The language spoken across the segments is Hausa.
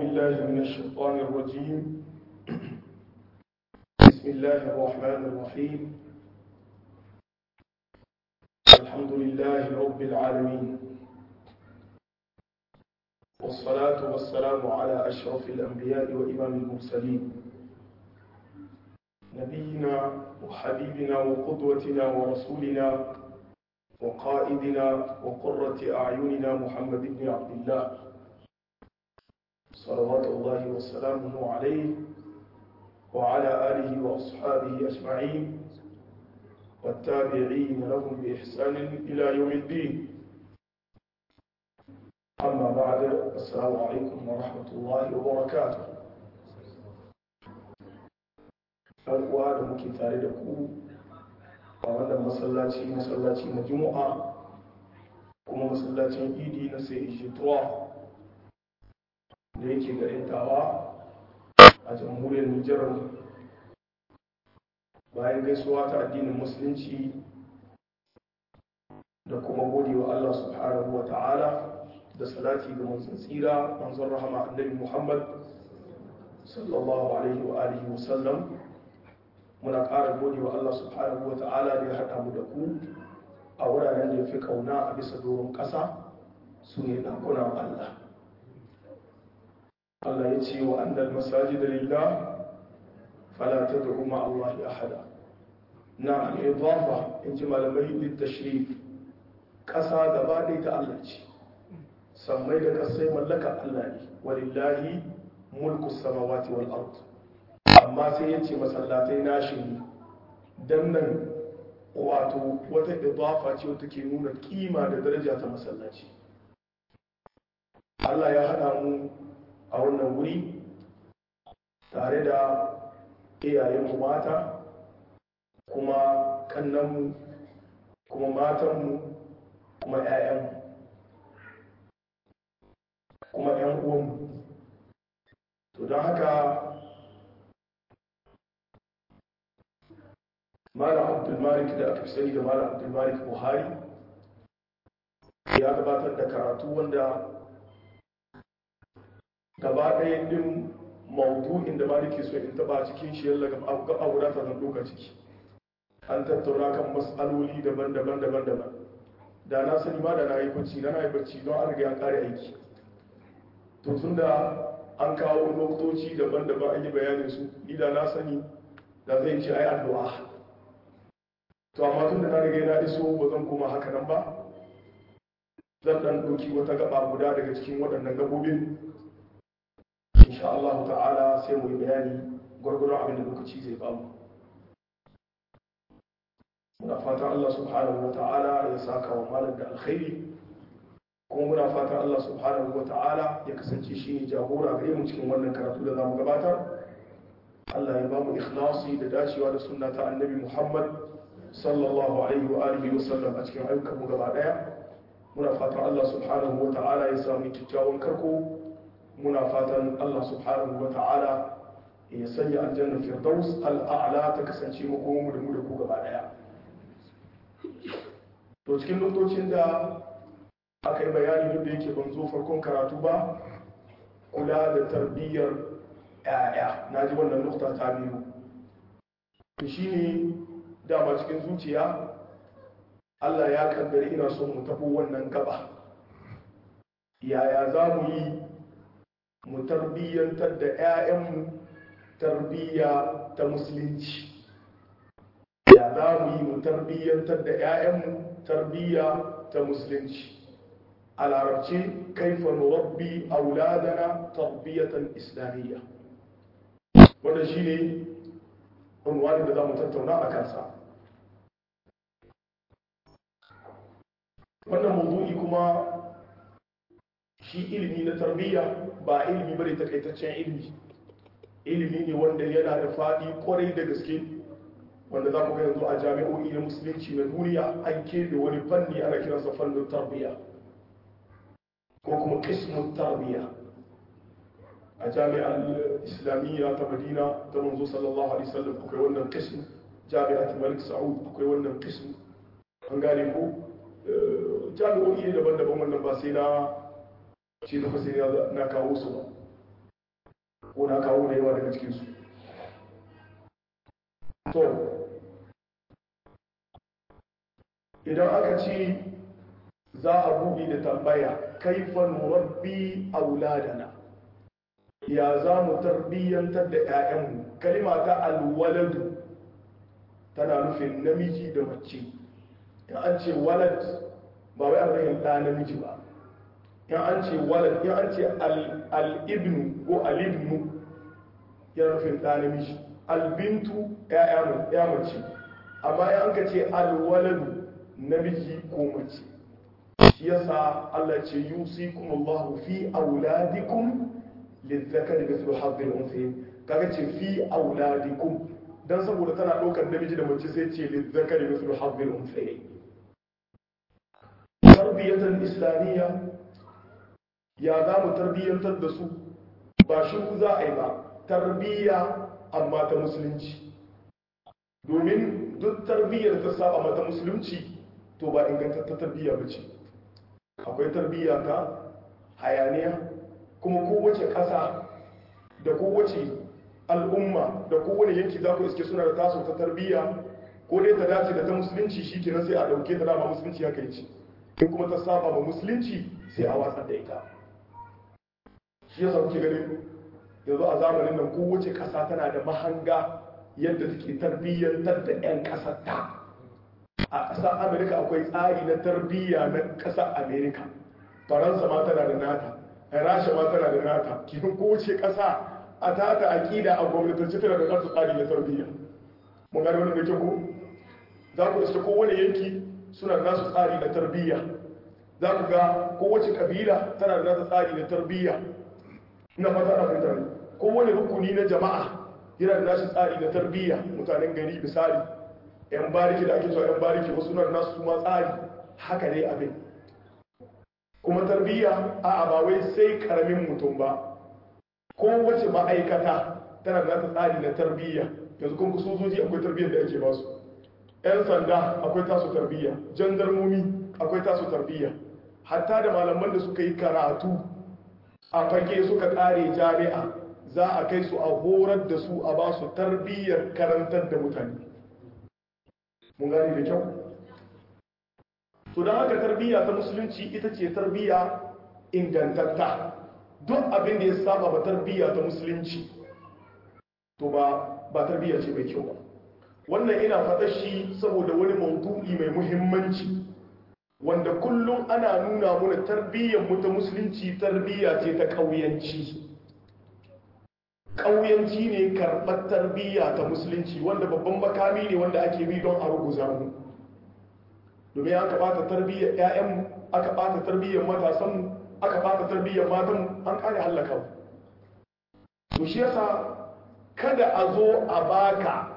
بالله من الشيطان الرجيم بسم الله الرحمن الرحيم الحمد لله رب العالمين والصلاة والسلام على أشرف الأنبياء وإمام المرسلين نبينا وحبيبنا وقدوتنا ورسولنا وقائدنا وقرة أعيننا محمد بن عبد الله صلوات الله وسلامه عليه وعلى آله وأصحابه أجمعين والتابعين لهم بإحسان إلى يوم الدين أما بعد السلام عليكم ورحمة الله وبركاته uwa da muke tare da ku a wannan masallaci masallaci na juma'a kuma masallacin idi na sai ishituwa da yake garin tawa a jamhuriyar nijar bayan gaisuwa ta addinin musulunci da kuma gode wa allah subhanahu wa ta'ala da salati ga manzon tsira manzon rahama annabi muhammad sallallahu alaihi wa alihi wasallam muna ƙara gode wa Allah subhanahu wa ta'ala da ya haɗa mu da ku a wuraren da ya fi ƙauna a bisa doron ƙasa su ne ɗakunan Allah. Allah ya ce wa annal masaji da lillah fala ta da kuma Allah ya hada. Na al'idafa in ji malamai littashrif ƙasa gaba ɗaya ta Allah ce, sammai da ƙasai mallaka Allah ne, walillahi mulku samawati wal ard. amma sai ya ce masallatai nashi ne don nan wato wata idafa ce wata ke nuna kima da daraja ta masallaci Allah ya haɗa mu a wannan wuri tare da iyayenmu mata kuma kannanmu kuma matanmu kuma 'ya'yanmu kuma 'yan uwanmu to don haka malam abdulmalik da aka sani da malam abdulmalik buhari ya gabatar da karatu wanda gaba ɗaya ɗin maudu'in da maliki so in taba cikin shi yalla gaba guda ta zan doka ciki an tattauna kan matsaloli daban-daban daban-daban da na sani ma da na yi bacci na yi bacci don an riga an kare aiki to tun da an kawo lokutoci daban-daban an yi bayanin su ni da na sani da zai ce ai addu'a to amma tun da na riga na iso ba zan koma haka nan ba zan dan ɗauki wata gaba guda daga cikin waɗannan gabobin insha Allah ta'ala sai mu yi bayani gwargwaron abin da lokaci zai bamu muna fatan Allah subhanahu wa ta'ala ya saka wa malam da alkhairi kuma muna fatan Allah subhanahu wa ta'ala ya kasance shi ne jagora gare mu cikin wannan karatu da zamu gabatar Allah ya ba mu ikhlasi da dacewa da sunna ta annabi Muhammad sallallahu alaihi wa alihi wa sallam a cikin ayyukan mu gaba daya muna fatan Allah subhanahu wa ta'ala ya samu kyakkyawan karko muna fatan Allah subhanahu wa ta'ala ya sanya aljanna firdaus al'a'la ta kasance makomu da mu da ku gaba daya to cikin lokacin da aka yi bayani duk da yake ban zo farkon karatu ba kula da tarbiyyar ya'ya na ji wannan nukta ta biyu to shine dama cikin zuciya Allah ya kaddari ina son mu tafi wannan gaba yaya za mu yi mu tarbiyyantar da 'ya'yanmu tarbiyya ta musulunci ya za mu yi mu tarbiyyantar da 'ya'yanmu tarbiyya ta musulunci a larabci kaifa nurabbi auladana tarbiyatan islamiyya wanda shi ne unwani da za mu tattauna a kansa wannan mawdu'i kuma shi ilimi na tarbiyya ba ilimi bane takaitaccen ilimi ilimi ne wanda yana da faɗi kwarai da gaske wanda za ku ga yanzu a jami'o'i na musulunci na duniya an keɓe wani fanni ana kiransa fannin tarbiyya ko kuma kismun tarbiyya a jami'ar islamiyya ta madina ta manzo sallallahu alaihi wasallam akwai wannan kism jami'at malik sa'ud akwai wannan kism an gane ko jami'o'i daban-daban wannan ba sai na shi da fasiri na kawo su ba ko na kawo da yawa daga cikinsu to idan aka ce za a buɗe da tambaya kaifa nurabbi auladana ya za mu tarbiyyantar da 'ya'yanmu kalima ta alwaladu tana nufin namiji da mace in an ce walad ba wai an ɗa namiji ba in an ce walad in an ce al'ibnu ko al'ibnu yana nufin ɗa namiji albintu ya mace amma in an ka ce alwaladu namiji ko mace shi yasa Allah ce yusikum Allahu fi auladikum lizzakari mithlu hadhil unthayayn kaga ce fi auladikum dan saboda tana daukar namiji da mace sai ce lizzakari mithlu hadhil unthayayn tarbiyatan islamiyya ya za mu tarbiyyantar da su ba shi za a yi ba tarbiyya amma ta musulunci domin duk tarbiyyar ta saba mata musulunci to ba ingantattar tarbiyya ba ce akwai tarbiyya ta hayaniya kuma kowace ƙasa da kowace al'umma da kowane yanki za ku iske suna da taso ta tarbiyya ko dai ta dace da ta musulunci shi kenan sai a ɗauke ta dama musulunci haka yi ce in kuma ta saba ma musulunci sai a watsar da ita shi yasa kuke ganin yanzu a zamanin nan kowace ƙasa tana da mahanga yadda take tarbiyyantar da 'yan ƙasar ta a ƙasar amerika akwai tsari na tarbiyya na ƙasar amerika faransa ma tana da nata rasha ma tana da nata kihin kowace ƙasa a tata aƙida a gwamnatance tana da nasu tsari na tarbiyya mun gani wani da ke ko za ku iske kowane yanki suna da nasu tsari na tarbiyya za ku ga kowace ƙabila tana da nasu tsari na tarbiyya ina fata na fahimta ne kowane rukuni na jama'a yana da nasu tsari na tarbiyya mutanen gari misali yan bariki da ake cewa yan bariki wasu na nasu ma tsari haka ne abin kuma tarbiyya a ba wai sai karamin mutum ba kowace ma'aikata tana da nata tsari na tarbiyya yanzu kuma sojoji akwai tarbiyyar da ake basu yan sanda akwai tasu tarbiyya jandarmomi akwai tasu tarbiyya hatta da malaman da suka yi karatu a fage suka kare jami'a za a kai su a horar da su a ba su tarbiyyar karantar da mutane mun gane da kyau to don haka tarbiyya ta musulunci ita ce tarbiyya ingantatta duk abin da ya saba ba tarbiyya ta musulunci to ba ba tarbiyya ce mai kyau ba wannan ina faɗa shi saboda wani maudu'i mai muhimmanci wanda kullum ana nuna muna tarbiyyar mu ta musulunci tarbiyya ce ta ƙauyanci ƙauyanci ne karɓar tarbiyya ta musulunci wanda babban makami ne wanda ake bi don a ruguza mu domin aka ɓata tarbiyyar 'ya'yanmu aka ɓata tarbiyyar matasanmu aka ɓata tarbiyyar matanmu an ƙare hallaka mu to shi yasa kada a zo a baka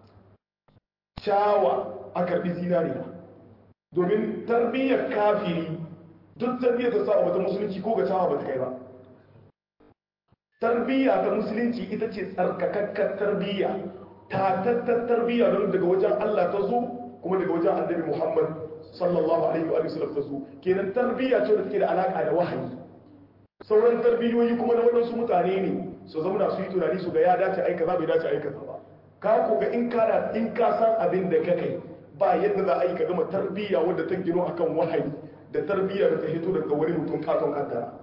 shawa a karɓi zinariya domin tarbiyyar kafiri duk tarbiyyar ta sa wata musulunci ko ga shawa ba ta kai ba tarbiyya ta musulunci ita ce tsarkakakkar tarbiyya tatattar tarbiyya don daga wajen Allah ta zo kuma daga wajen annabi Muhammad sallallahu alaihi wa sallam ta zo kenan tarbiyya ce da take da alaka da wahayi sauran tarbiyoyi kuma na waɗansu mutane ne su zauna su yi tunani su ga ya dace aika za bai dace aika ba ka ko ga in kana in ka san abin da ka kai ba yadda za a yi ka gama tarbiyya wadda ta gino akan wahayi da tarbiyya da ta hito daga wani mutum katon kaddara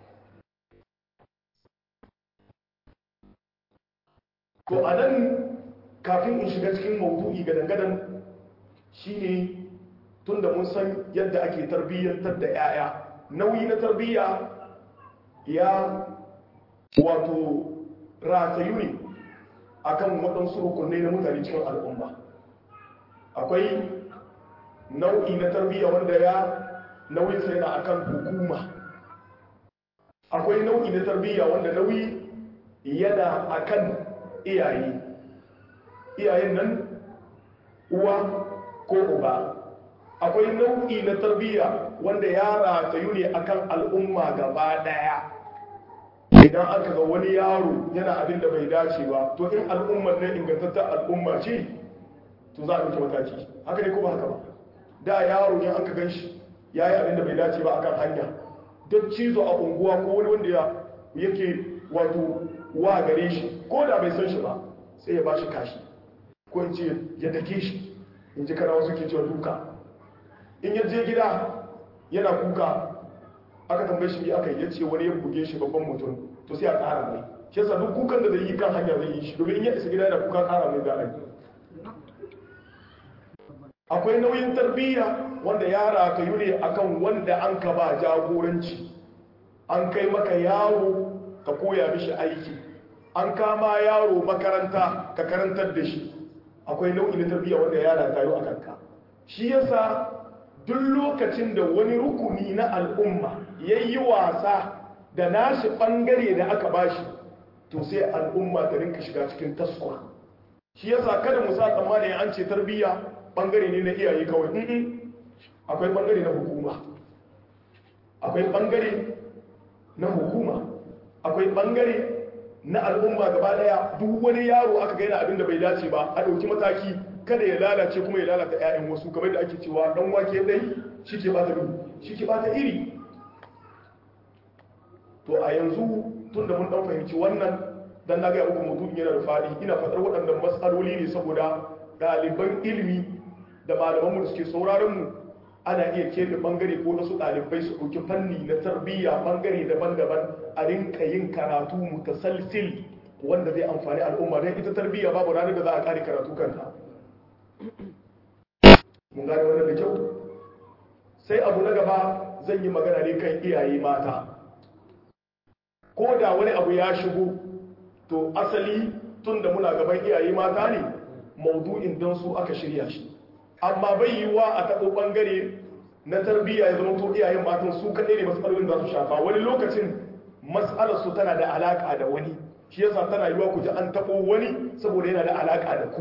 to a nan kafin in shiga cikin maudu'i gadan-gadan shine tun da mun san yadda ake tarbiyyantar da 'ya'ya nauyi na tarbiyya ya wato ratayu ne akan waɗansu rukunai na mutane cikin al'umma akwai nau'i na tarbiyya wanda ya nauyin sai na akan hukuma akwai nau'i na tarbiyya wanda nauyi yana akan iyaye iyayen nan uwa ko uba akwai nau'i na tarbiyya wanda ya ratayu ne akan al'umma gaba daya idan aka ga wani yaro yana abin da bai dace ba to in al'ummar nan ingantattar al'umma ce to za a ɗauki mataki haka ne ko ba haka ba da yaro ne aka gan shi ya yi abin da bai dace ba akan hanya don cizo a unguwa ko wani wanda yake wato wa gare shi ko da bai san shi ba sai ya ba shi kashi ko in ce ya dake shi in ji karawa suke cewa duka in ya je gida yana kuka aka tambaye shi aka yi ya ce wani ya buge shi babban mutum to sai a ƙara mai shi yasa duk kukan da zai yi kan hanya zai yi shi domin in ya isa gida yana kuka ƙara mai za a yi akwai nauyin tarbiyya wanda yara ka yi ne akan wanda an ka ba jagoranci an kai maka yaro ka koya mishi aiki an kama yaro makaranta ka karantar da shi akwai nau'i na tarbiyya wanda yara ta yi a kanka shi yasa duk lokacin da wani rukuni na al'umma ya yi wasa da nashi ɓangare da aka bashi to sai al'umma ta rinka shiga cikin taskwa shi yasa kada mu sa tsammani an ce tarbiyya ɓangare ne na iyaye kawai akwai ɓangare na hukuma akwai ɓangare na hukuma akwai ɓangare na al'umma gaba daya duk wani yaro aka gaina abin da bai dace ba a ɗauki mataki kada ya lalace kuma ya lalata 'ya'yan wasu kamar da ake cewa ɗan wake dai shi ke bata shi ke bata iri to a yanzu tun da mun ɗan fahimci wannan dan na gaya muku mutum yana da faɗi ina faɗar waɗannan matsaloli ne saboda ɗaliban ilimi da malamanmu da suke sauraron mu ana iya keɓe ɓangare ko wasu ɗalibai su ɗauki fanni na tarbiyya ɓangare daban-daban a rinka yin karatu mutasalsil wanda zai amfani al'umma don ita tarbiyya babu ranar da za a ƙare karatu kanta mun gane wannan da kyau sai abu na gaba zan yi magana ne kan iyaye mata ko da wani abu ya shigo to asali tun da muna gaban iyaye mata ne maudu'in don su aka shirya shi amma bai yi wa a taɓo ɓangare na tarbiyya ya zama to iyayen matan su kaɗai ne matsalolin za su shafa wani lokacin matsalar su tana da alaƙa da wani shi yasa tana yiwa ku ji an taɓo wani saboda yana da alaƙa da ku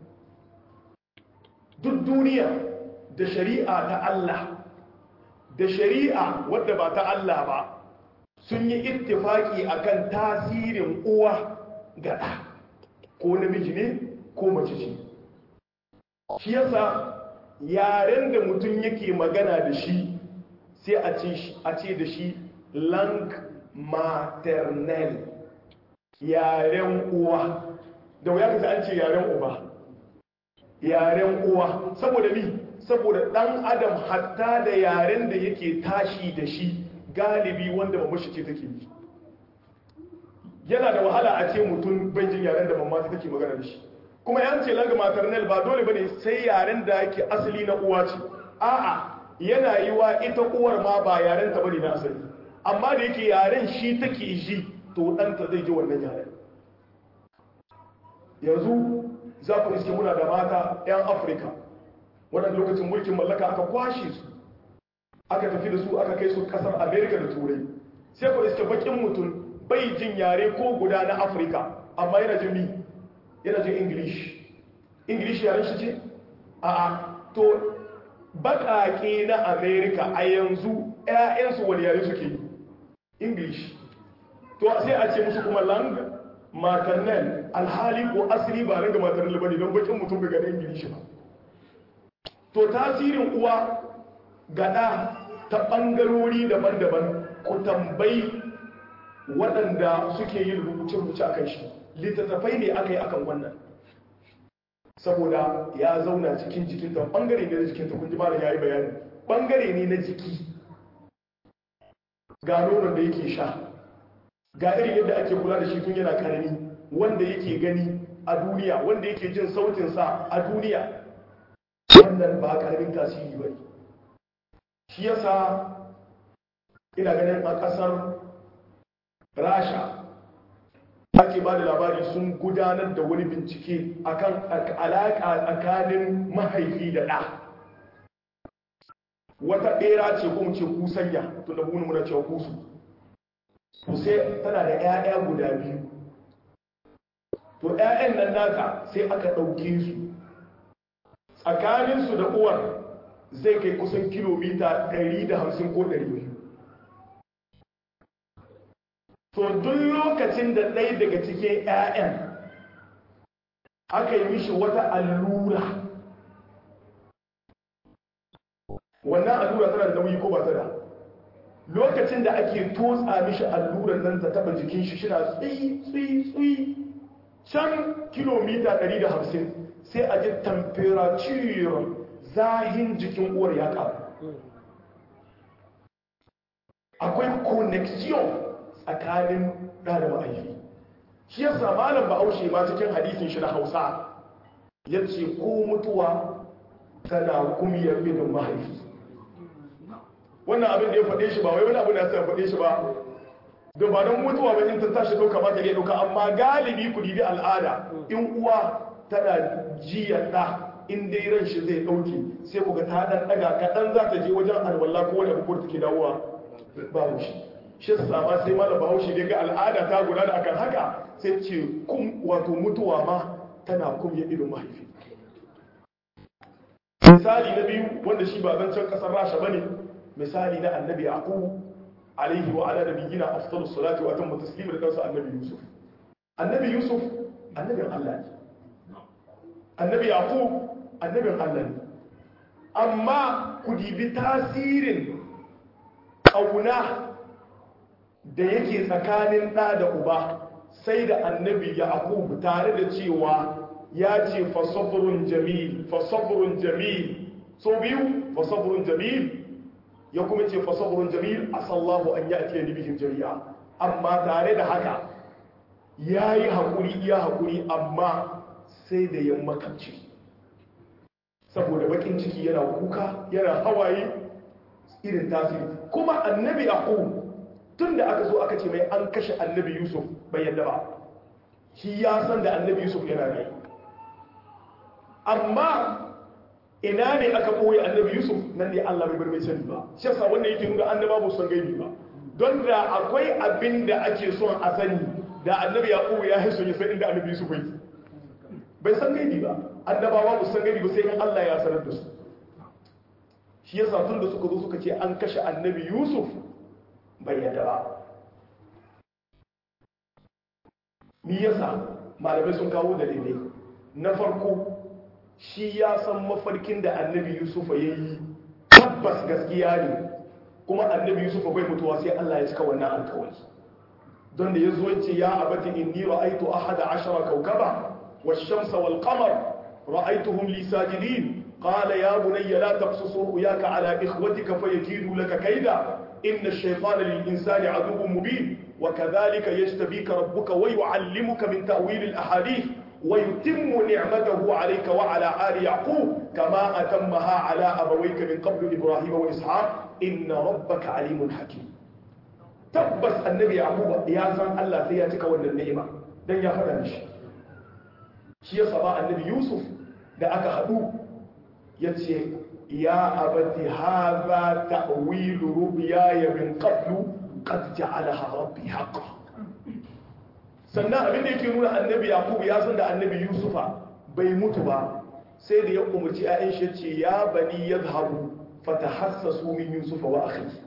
duk duniya da shari'a ta Allah da shari'a wadda ba ta Allah ba sun yi ittifaki akan tasirin uwa ga ɗa ko namiji ne ko mace ce shi yasa yaren da mutum yake magana da shi sai a ce da shi lang maternel yaren uwa da wuya ka an ce yaren uba yaren uwa saboda mi saboda dan adam hatta da yaren da yake tashi da shi galibi wanda mamashi ce take yi yana da wahala a ce mutum banjin yaren da mamata take magana da shi kuma yan ce langa maternal ba dole bane sai yaren da yake asali na uwa ce a'a yana yi wa ita uwar ma ba yaren ta bane na asali amma da yake yaren shi take ji to ɗanta zai ji wannan yaren yanzu za ku iske muna da mata 'yan afirka waɗanda lokacin mulkin mallaka aka kwashe su aka tafi da su aka kai su ƙasar amerika da turai sai ku iske bakin mutum bai jin yare ko guda na afirka amma yana jin mi yana jin english english yaren shi ce a to baƙaƙe na amerika a yanzu 'ya'yansu wani yare suke yi english to sai a ce musu kuma lang maternal alhali ko asiri ba ranga maternal ba ne don bakin mutum bai gane english ba to tasirin uwa gada ta ɓangarori daban-daban ku tambayi waɗanda suke yin rubuce-rubuce a kan shi littattafai ne aka yi akan wannan saboda ya zauna cikin jikinta ɓangare ne na jikinta kun ji malam ya yi bayani ɓangare ne na jiki ga nonon da yake sha ga irin yadda ake kula da shi tun yana karami wanda yake gani a duniya wanda yake jin sautinsa a duniya wannan ba karamin tasiri ba shi yasa ina ganin a ƙasar rasha ake ba da labari sun gudanar da wani bincike akan alaƙa tsakanin mahaifi da ɗa wata ɓera ce ko ce kusanya tun da bunu muna cewa kusu to sai tana da 'ya'ya guda biyu to 'ya'yan nan nata sai aka ɗauke su tsakaninsu da uwar zai kai kusan kilomita 150 ko 200 to duk lokacin da ɗaya daga cikin 'ya'yan aka yi mishi wata allura wannan allura tana da nauyi ko ba ta da lokacin da ake totsa mishi allurar nan ta taba jikin shi shi na tsuyi tsuyi tsuyi can kilomita 150 sai a ji temperature zahin jikin uwar ya ƙaru akwai connection tsakanin ɗa da ma'aifi shi yasa malam bahaushe ma cikin hadisin shi na hausa ya ce ko mutuwa tana kumiyar binin mahaifi wannan abin da ya faɗe shi ba wai wani abu da ya faɗe shi ba da ba don mutuwa ba in ta tashi ɗauka ba ta iya ɗauka amma galibi ku dibi al'ada in uwa tana jiya ɗa in dai ran shi zai ɗauke sai ku ga ta ɗan ɗaga kaɗan za ta je wajen alwala ko wani abu take dawowa babu shi shi sama sai malam bahaushe dai ga al'ada ta guda da akan haka sai ce kum wato mutuwa ma tana kum ya irin mahaifi misali na biyu wanda shi ba zancen kasar rasha bane misali na annabi yaqub alaihi wa ala nabiyina afdalus salati wa atammu taslim da kansa annabi yusuf annabi yusuf annabin Allah ne annabi yaqub annabin Allah ne amma ku dibi tasirin kauna da yake tsakanin ɗa da uba sai da annabi yaqub tare da cewa ya ce fasabrun jamil fasabrun jamil so biyu fasabrun jamil ya kuma ce fasabrun jamil asallahu an ya'ti ni bihim jami'a amma tare da haka yayi hakuri iya hakuri amma sai da ya makamci saboda bakin ciki yana kuka yana hawaye irin tasiri kuma annabi yaqub tun da aka zo aka ce mai an kashe annabi yusuf bai yadda ba shi ya san da annabi yusuf yana rai amma ina ne aka ɓoye annabi yusuf nan ne allah bai bar mai sani ba shi yasa wannan yake nuna annaba ba san gaibi ba don da akwai abin da ake son a sani da annabi yaqub ya hiso ya san inda annabi yusuf yake bai san gaibi ba annabawa ba san gaibi ba sai in allah ya sanar da su shi yasa tun da suka zo suka ce an kashe annabi yusuf bai yadda ba ni yasa malamai sun kawo dalilai na farko shi ya san mafarkin da annabi yusufa ya yi tabbas gaskiya ne kuma annabi yusufa bai mutuwa sai allah ya cika wannan alkawari don da ya zo ce ya abati inni ra'aitu ahada ashara kaukaba والشمس والقمر رأيتهم لي ساجدين قال يا بني لا تقصص رؤياك على إخوتك فيكيدوا لك كيدا إن الشيطان للإنسان عدو مبين وكذلك يجتبيك ربك ويعلمك من تأويل الأحاديث ويتم نعمته عليك وعلى آل يعقوب كما أتمها على أبويك من قبل إبراهيم وإسحاق إن ربك عليم حكيم تبس النبي يعقوب يا زن الله سياتك ولا النعمة دن يا فدان شي shi ya saba annabi yusuf da aka haɗu ya ce ya abati haza ta'wilu ru'yaya min qablu qad ja'alaha rabbi haqqan sannan abin da yake nuna annabi yaqub ya san da annabi yusufa bai mutu ba sai da ya umarci ƴaƴan shi ce ya bani yadhhabu fatahassasu min yusufa wa akhihi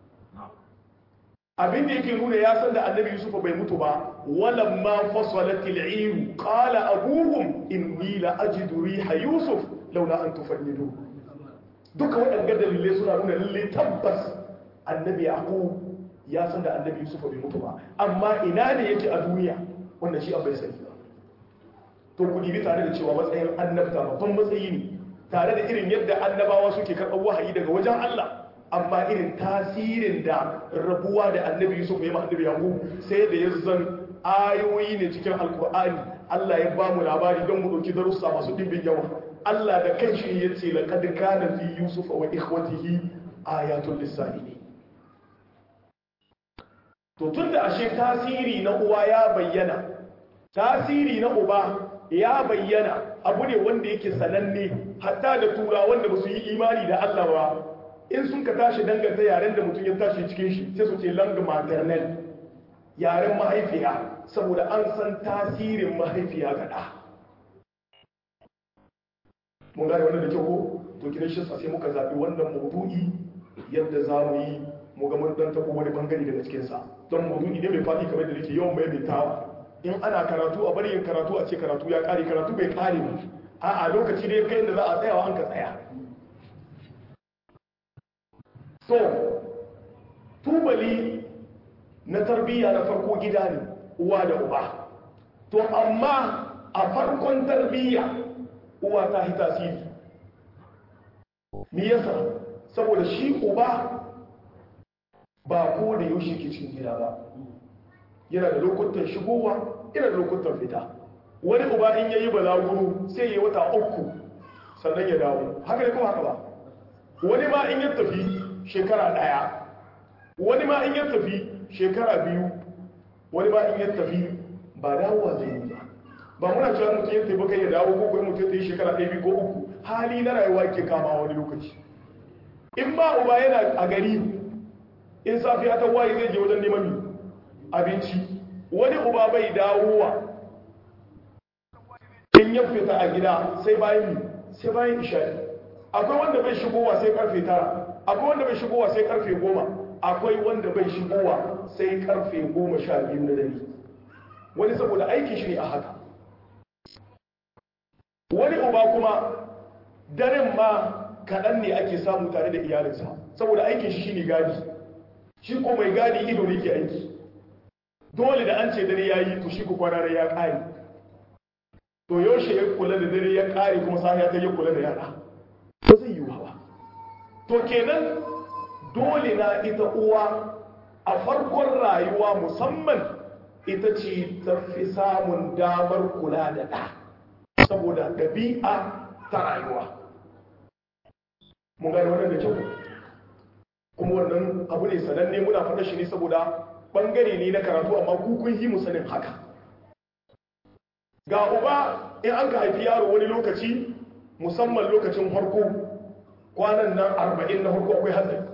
abin da yake nuna ya san da annabi yusufa bai mutu ba walan ma fasalatil iru qala abuhum inni la ajidu riha yusuf laula an tufannidu duka waɗanda dalilai suna nuna lalle tabbas annabi yaqub ya san da annabi yusufa bai mutu ba amma ina ne yake a duniya wanda shi bai sani ba to ku dibi tare da cewa matsayin annabta babban matsayi ne tare da irin yadda annabawa suke karɓar wahayi daga wajen Allah amma irin tasirin da rabuwa da annabi yusuf ya annabi yaqub sai da ya zan ayoyi ne cikin alkur'ani Allah ya ba mu labari don mu dauki darussa masu dimbin yawa Allah da kanshi ya ce laqad kana fi yusuf wa ikhwatihi ayatul lisani to tunda ashe tasiri na uwa ya bayyana tasiri na uba ya bayyana abu ne wanda yake sananne hatta da tura wanda ba su yi imani da Allah ba in sun ka tashi danganta yaren da mutum ya tashi cikin shi sai su ce langue maternelle yaren mahaifiya saboda an san tasirin mahaifiya ga ɗa mun gane wannan da kyau ko to kiran shi sai muka zaɓi wannan maudu'i yadda za mu yi mu ga mun dan tabo wani bangare daga cikin sa don maudu'i ne mai faɗi kamar da nake yawan maimaitawa in ana karatu a bari yin karatu a ce karatu ya ƙare karatu bai ƙare ba a'a lokaci ne kai da za a tsayawa an ka tsaya so tubali na tarbiyya na farko gida ne uwa da uba to amma a farkon tarbiyya uwa ta yi tasiri me yasa saboda shi uba ba ko da yaushe ke cikin gida ba yana da lokutan shigowa yana da lokutan fita wani uba in yayi balaguro sai yayi wata uku sannan ya dawo haka ne kuma haka ba wani ma in ya tafi shekara daya wani ma in ya tafi shekara biyu wani ma in ya tafi ba dawowa zai yi ba ba muna cewa mutum ya tafi kai ya dawo ko kuma mutum ya yi shekara ɗaya biyu ko uku hali na rayuwa ke kama wani lokaci in ba uba yana a gari in safiya ta waye zai je wajen neman abinci wani uba bai dawowa in ya fita a gida sai bayan sai bayan isha'i akwai wanda bai shigowa sai karfe tara akwai wanda bai shigowa sai karfe goma akwai wanda bai shigowa sai karfe goma sha biyu na dare wani saboda aikin shi ne a haka wani uba kuma daren ma kaɗan ne ake samu tare da iyalinsa saboda aikin shi shine gadi shi ko mai gadi ido ne ke aiki dole da an ce dare ya yi to shi ku kwana ya ƙare to yaushe ya kula da dare ya ƙare kuma sahiya ta ya kula da yara ba zai yi ba to kenan dole na ita uwa a farkon rayuwa musamman ita ce ta fi samun damar kula da ɗa saboda ɗabi'a ta rayuwa mun gane wannan da kyau kuma wannan abu ne sananne muna faɗa shi ne saboda ɓangare ne na karatu amma kukun yi musanin haka ga uba in an ka haifi yaro wani lokaci musamman lokacin harko kwanan nan arba'in na harko akwai hatsari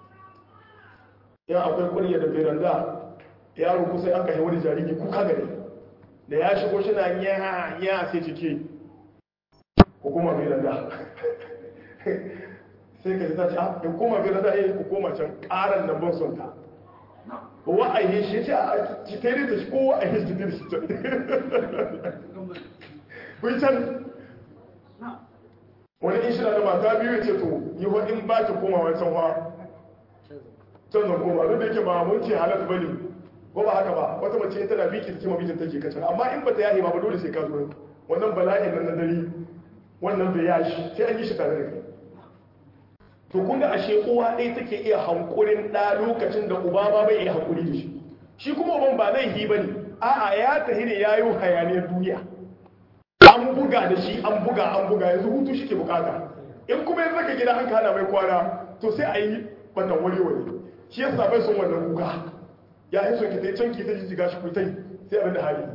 yan akwai kurya da beranda yaro kusa an kashe wani jariri kuka gare da ya shigo shi na ya ya sai cike hukuma beranda sai ka ji ta ce a hukuma beranda ya hukuma can karan nan ban son ta wa'ayi shi ce a citere da shi ko wa'ayi shi da shi kun can wani in shina da mata biyu ce to yi wa in ba ki koma wancan wa can zan koma duk da yake ba mun ce halatta ba ne ko ba haka ba wata mace tana biki ta kima bijin take kacan amma in ba ta yahi ba ba dole sai ka zo wannan bala'in nan na dare wannan bai yashi sai an yi shi tare da kai to kun ga ashe uwa ɗaya take iya hankurin ɗa lokacin da uba ma bai iya hankuri da shi shi kuma uban ba zai yi ba ne a'a ya tahi ne ya yi hayaniyar duniya an buga da shi an buga an buga yanzu hutu shi ke bukata in kuma yanzu ka gida an kana mai kwana to sai a yi wannan wani wani shi yasa bai son wannan kuka ya yi son ki ta can ki ta jijjiga shi kuitai sai abin da hali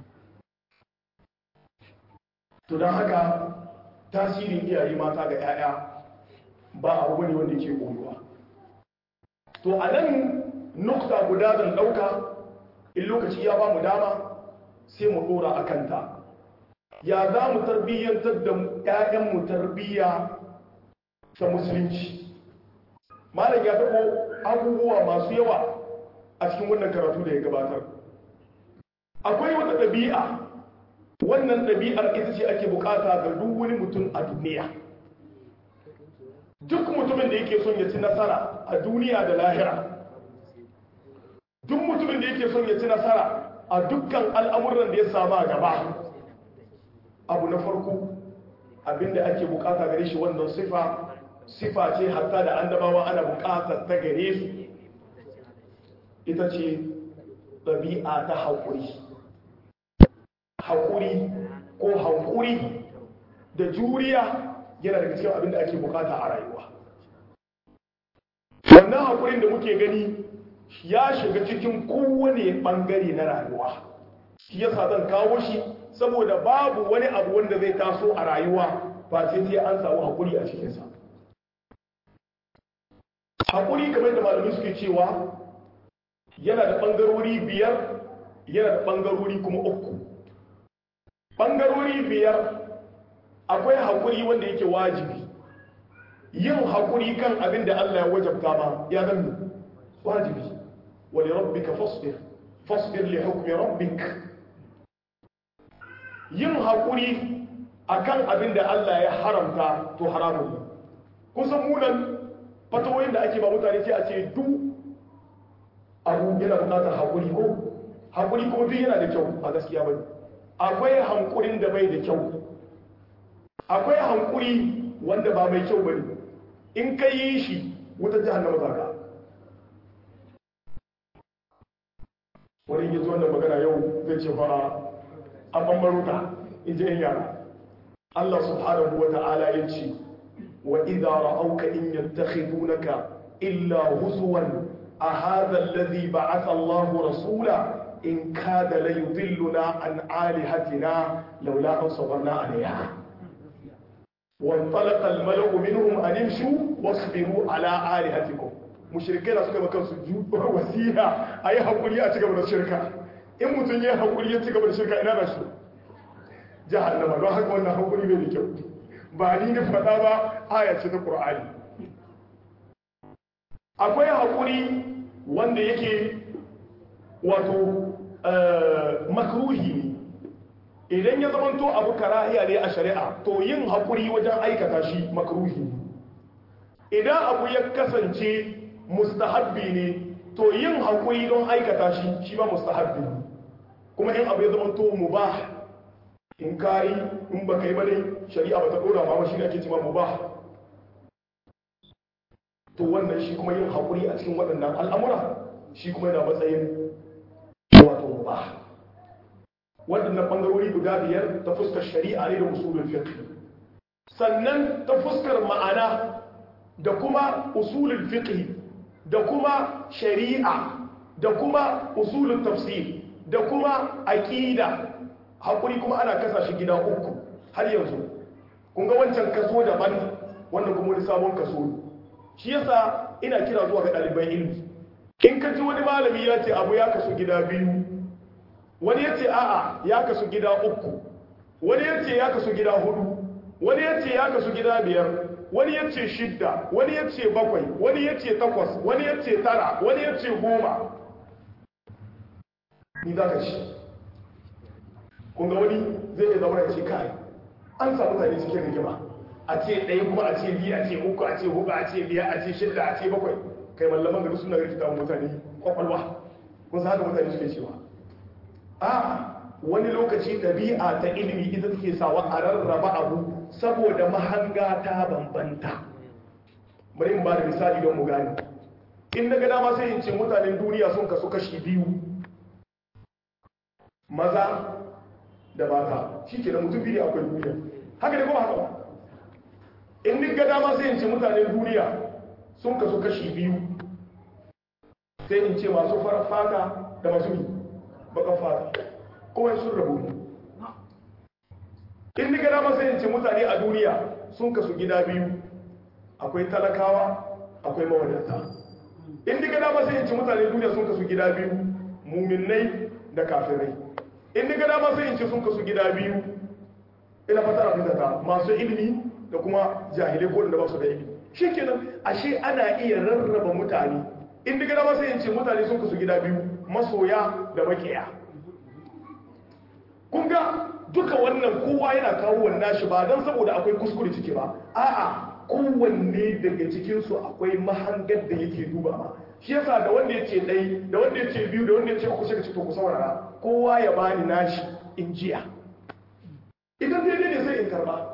to don haka tasirin iyaye mata ga 'ya'ya ba abu bane wanda yake koyuwa to a nan nukta guda zan ɗauka in lokaci ya ba mu dama sai mu ɗora a kanta ya za mu tarbiyyantar da 'ya'yanmu tarbiyya ta musulunci malam ya taɓo abubuwa masu yawa a cikin wannan karatu da ya gabatar akwai wata ɗabi'a wannan ɗabi'ar ita ce ake bukata ga duk wani mutum a duniya duk mutumin da yake son ya ci nasara a duniya da lahira duk mutumin da yake son ya ci nasara a dukkan al'amuran da ya samu a gaba abu na farko abinda ake bukata gare shi wannan sifa sifa ce hatta da annabawa ana bukatar ta gare su ita ce ɗabi'a ta haƙuri haƙuri ko haƙuri da juriya yana daga cikin abin da ake bukata a rayuwa wannan haƙurin da muke gani ya shiga cikin kowane ɓangare na rayuwa shi yasa zan kawo shi saboda babu wani abu wanda zai taso a rayuwa ba sai sai an samu haƙuri a cikinsa haƙuri kamar da malamai suke cewa yana da ɓangarori biyar yana da ɓangarori kuma uku ɓangarori biyar akwai haƙuri wanda yake wajibi yin haƙuri kan abin da Allah ya wajabta ma ya zama wajibi wani rabbika fasbir fasbir li hukmi rabbik yin haƙuri akan abin da Allah ya haramta to haramun kusan munan fatawoyin da ake ba mutane sai a ce duk abu yana bukatar haƙuri ko haƙuri kuma duk yana da kyau a gaskiya bane akwai hankurin da bai da kyau akwai hankuri wanda ba mai kyau bane in ka yi shi wutar jahannama za ka wani yi zuwa da magana yau zai ce fa an bambaro ta in ji yara Allah subhanahu wa ta'ala ya ce wa idza ra'auka in yattakhidunaka illa huzwan a hadha alladhi ba'atha Allahu rasula in kada la yudilluna an alihatina laula an sabarna alayha وانطلق الملأ منهم أن امشوا واصبروا على آلهتكم mushrikai da suka maka su wasiha a yi haƙuri a cigaba da shirka in mutum ya haƙuri ya cigaba da shirka ina da shi jahannama don haka wannan haƙuri bai da kyau ba ni na faɗa ba aya ce ta ƙur'ani akwai haƙuri wanda yake wato makruhi ne idan ya zamanto abu karahiya ne a shari'a to yin haƙuri wajen aikata shi makruhi ne idan abu ya kasance mustahabbi ne to yin haƙuri don aikata shi shi ba mustahabbi ne kuma in abu ya zamanto mubah in kayi in baka yi bane shari'a ba ta dora ma shi ne ake cewa mubah to wannan shi kuma yin haƙuri a cikin waɗannan al'amura shi kuma yana matsayin wato mubah waɗannan ɓangarori guda biyar ta fuskar shari'a ne da usulul fiqh sannan ta fuskar ma'ana da kuma usulul fiqh da kuma shari'a da kuma usulul tafsir da kuma aqida hakuri kuma ana kasa shi gida uku har yanzu kun ga wancan kaso daban wannan kuma wani sabon kaso ne shi yasa ina kira zuwa ga ɗaliban ilimi in ka ji wani malami ya ce abu ya kasu gida biyu wani ya ce a'a ya kasu gida uku wani ya ce ya kasu gida hudu wani ya ce ya kasu gida biyar wani ya ce shidda wani ya ce bakwai wani ya ce takwas wani ya ce tara wani ya ce goma ni za ka shi kunga wani zai iya zama ya ce kai an samu zane cikin rigima a ce ɗaya kuma a ce biyu a ce uku a ce huɗu a ce biyar a ce shidda a ce bakwai kai mallaman gari suna rikita mutane kwakwalwa kun san haka mutane suke cewa a wani lokaci ɗabi'a ta ilimi ita take sawa a rarraba abu saboda mahanga ta bambanta bari in ba da misali don mu gani in daga dama sai in ce mutanen duniya sun kasu kashi biyu maza da mata shi ke da mutum biyu akwai duniya haka da kuma haka ba in daga dama sai in ce mutanen duniya sun kasu kashi biyu sai in ce masu farar fata da masu yi bakan fata kowai sun rabu ne in daga dama sai in ce mutane a duniya sun kasu gida biyu akwai talakawa akwai mawadata in daga dama sai in ce mutane duniya sun kasu gida biyu muminai da kafirai in daga dama sai in ce sun kasu gida biyu ina fata abin ta masu ilimi da kuma jahilai ko da ba su da ilimi shikenan ashe ana iya rarraba mutane in daga dama sai in ce mutane sun kasu gida biyu masoya da makiya kun ga duka wannan kowa yana kawo wannan shi ba don saboda akwai kuskure ciki ba a'a kowanne daga cikinsu akwai mahangar da yake duba ma shi yasa da wanda ya ce ɗai da wanda ya ce biyu da wanda ya ce uku sai ka ce to ku saurara kowa ya bani nashi in jiya idan daidai ne sai in karba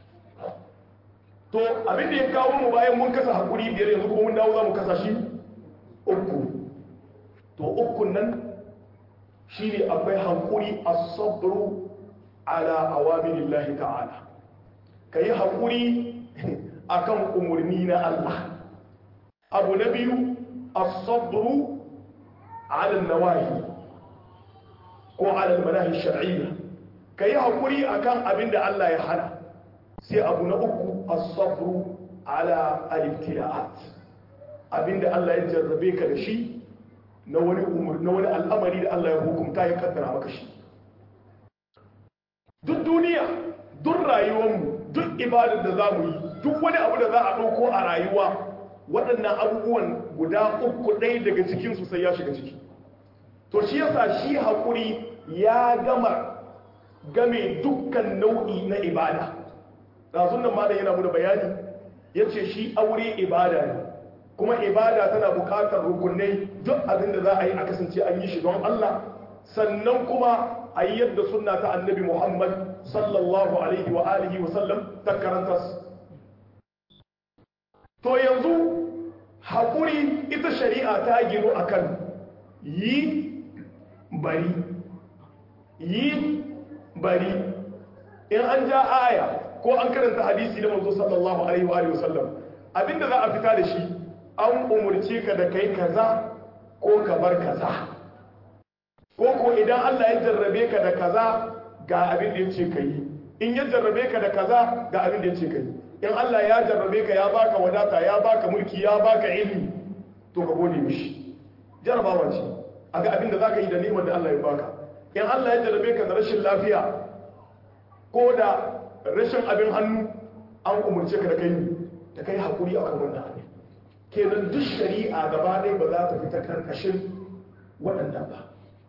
to abin da ya kawo mu bayan mun kasa hakuri biyar yanzu kuma mun dawo za mu kasa shi uku to ukun nan shine akwai hankuri as-sabru ala awamirillahi ta'ala kai hakuri akan umurni na Allah abu na biyu as-sabru ala nawahi ko ala al-manahi shar'iyya kai hakuri akan abinda Allah ya hana sai abu na uku as-sabru ala al-ibtila'at abinda Allah ya jarrabe ka da shi na wani umur na wani al'amari da Allah ya hukunta ya kaddara maka shi duk duniya duk rayuwarmu duk ibadar da za mu yi duk wani abu da za a ɗauko a rayuwa waɗannan abubuwan guda uku ɗaya daga cikinsu sai ya shiga ciki to shi yasa shi haƙuri ya gama game dukkan nau'i na ibada ɗazun nan malam yana muna bayani ya ce shi aure ibada ne kuma ibada tana buƙatar rukunai duk abin da za a yi a kasance an yi shi don Allah sannan kuma a yi yadda sunna ta annabi Muhammad sallallahu alaihi wa alihi wa sallam ta karanta to yanzu haƙuri ita shari'a ta gino akan yi bari yi bari in an ja aya ko an karanta hadisi da manzo sallallahu alaihi wa alihi wa sallam abinda za a fita da shi an umurce ka da kai kaza ko ka bar kaza ko ko idan Allah ya jarrabe ka da kaza ga abin da yace kai in ya jarrabe ka da kaza ga abin da yace kai in Allah ya jarrabe ka ya baka wadata ya baka mulki ya baka ilimi to ka gode mishi jarrabawa ce aga abin da zaka yi da ni'imar da Allah ya baka in Allah ya jarrabe ka da rashin lafiya ko da rashin abin hannu an umurce ka da kai da kai hakuri akan wannan abin kenan duk shari'a gaba ɗaya ba za ta fita karkashin waɗannan ba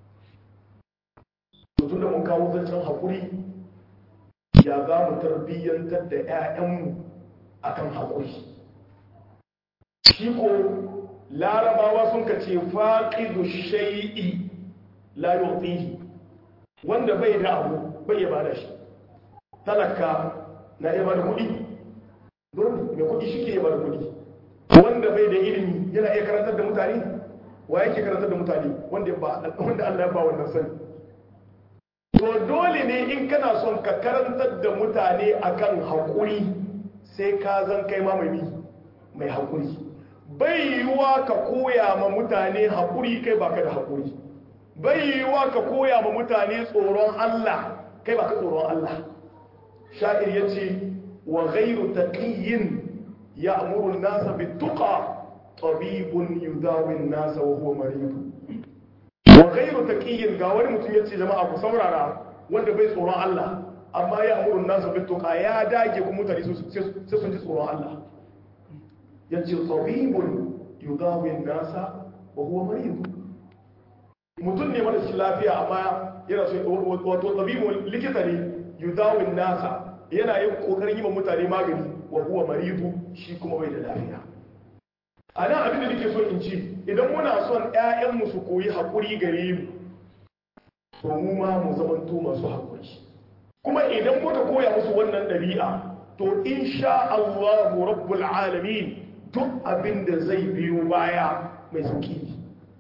tun da mun kawo zancen haƙuri ya za mu tarbiyyantar da 'ya'yanmu a kan haƙuri shi ko larabawa sun ka ce faƙidu shai'i layotihi wanda bai da abu bai ya bada shi talaka na iya bada kuɗi dole mai kuɗi shi ke iya bada kuɗi wanda bai da ilimi yana iya karantar da mutane wa yake karantar da mutane wanda Allah ya ba wannan sani to dole ne in kana son ka karantar da mutane akan haƙuri sai ka zan kai ma mai mai haƙuri bai yiwuwa ka koya ma mutane haƙuri kai baka da haƙuri bai yiwuwa ka koya ma mutane tsoron Allah kai baka tsoron Allah sha'ir yace wa ghairu taqiyyin ya'muru an-nasa bit-tuqa tabibun yudawi an-nasa wa huwa marid wa ghairu taqiyyin ga wani mutum yace jama'a ku saurara wanda bai tsoron Allah amma ya amuru nasu bituqa ya dage ku mutane sai sun ji tsoron Allah yace tabibun yudawi an-nasa wa huwa marid mutum ne mara shi lafiya amma yana so wato tabibun likita ne yudawi an-nasa yana yin kokarin yi wa mutane magani wa huwa maridu shi kuma bai da lafiya a nan abin da nake so in ci idan muna son 'ya'yanmu su koyi haƙuri gare mu to mu ma mu zamanto masu haƙuri kuma idan muka koya musu wannan ɗabi'a to insha Allahu rabbul alamin duk abin da zai biyo baya mai sauki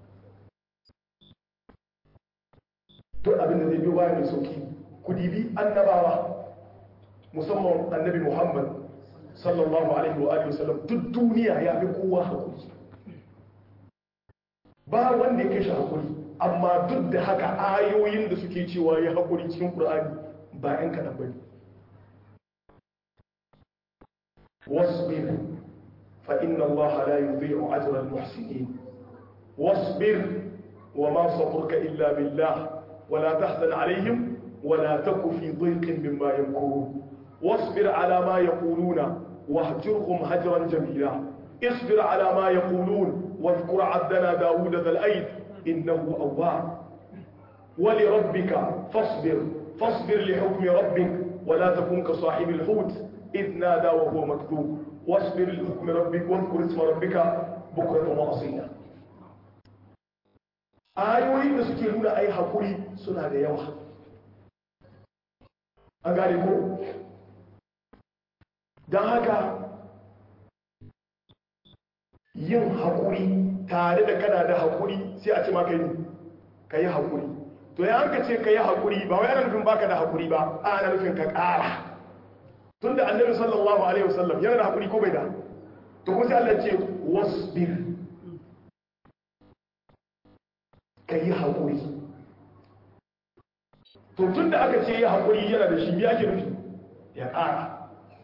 duk abin da zai biyo baya mai sauki ku dibi annabawa musamman annabi Muhammad sallallahu alaihi wa alihi wasallam duk duniya ya fi kowa hakuri ba wanda ya kai shi hakuri amma duk da haka ayoyin da suke cewa ya hakuri cikin Qur'ani ba yan kadan bane wasbir fa inna Allah la yudhi'u ajra al-muhsinin wasbir وما صبرك إلا بالله ولا تحزن عليهم ولا تك في ضيق مما يمكرون واصبر على ما يقولون واهجرهم هجرا جميلا اصبر على ما يقولون واذكر عبدنا داود ذا الأيد إنه أواب ولربك فاصبر فاصبر لحكم ربك ولا تكن كصاحب الحوت إذ نادى وهو مكذوب واصبر لحكم ربك واذكر اسم ربك بكرة وأصيلا ayoyin da suke nuna ai hakuri suna da yawa an gane ko don haka yin haƙuri tare da kana da haƙuri sai a ce maka yi ka yi haƙuri to ya hanka ce ka yi haƙuri ba wai ana nufin baka da haƙuri ba a ana nufin ka ƙara tun da annabi sallallahu alaihi wasallam yana da haƙuri ko bai da to kuma sai Allah ce wasbir ka yi haƙuri to tun da aka ce yi haƙuri yana da shi ya ke nufi ya ƙara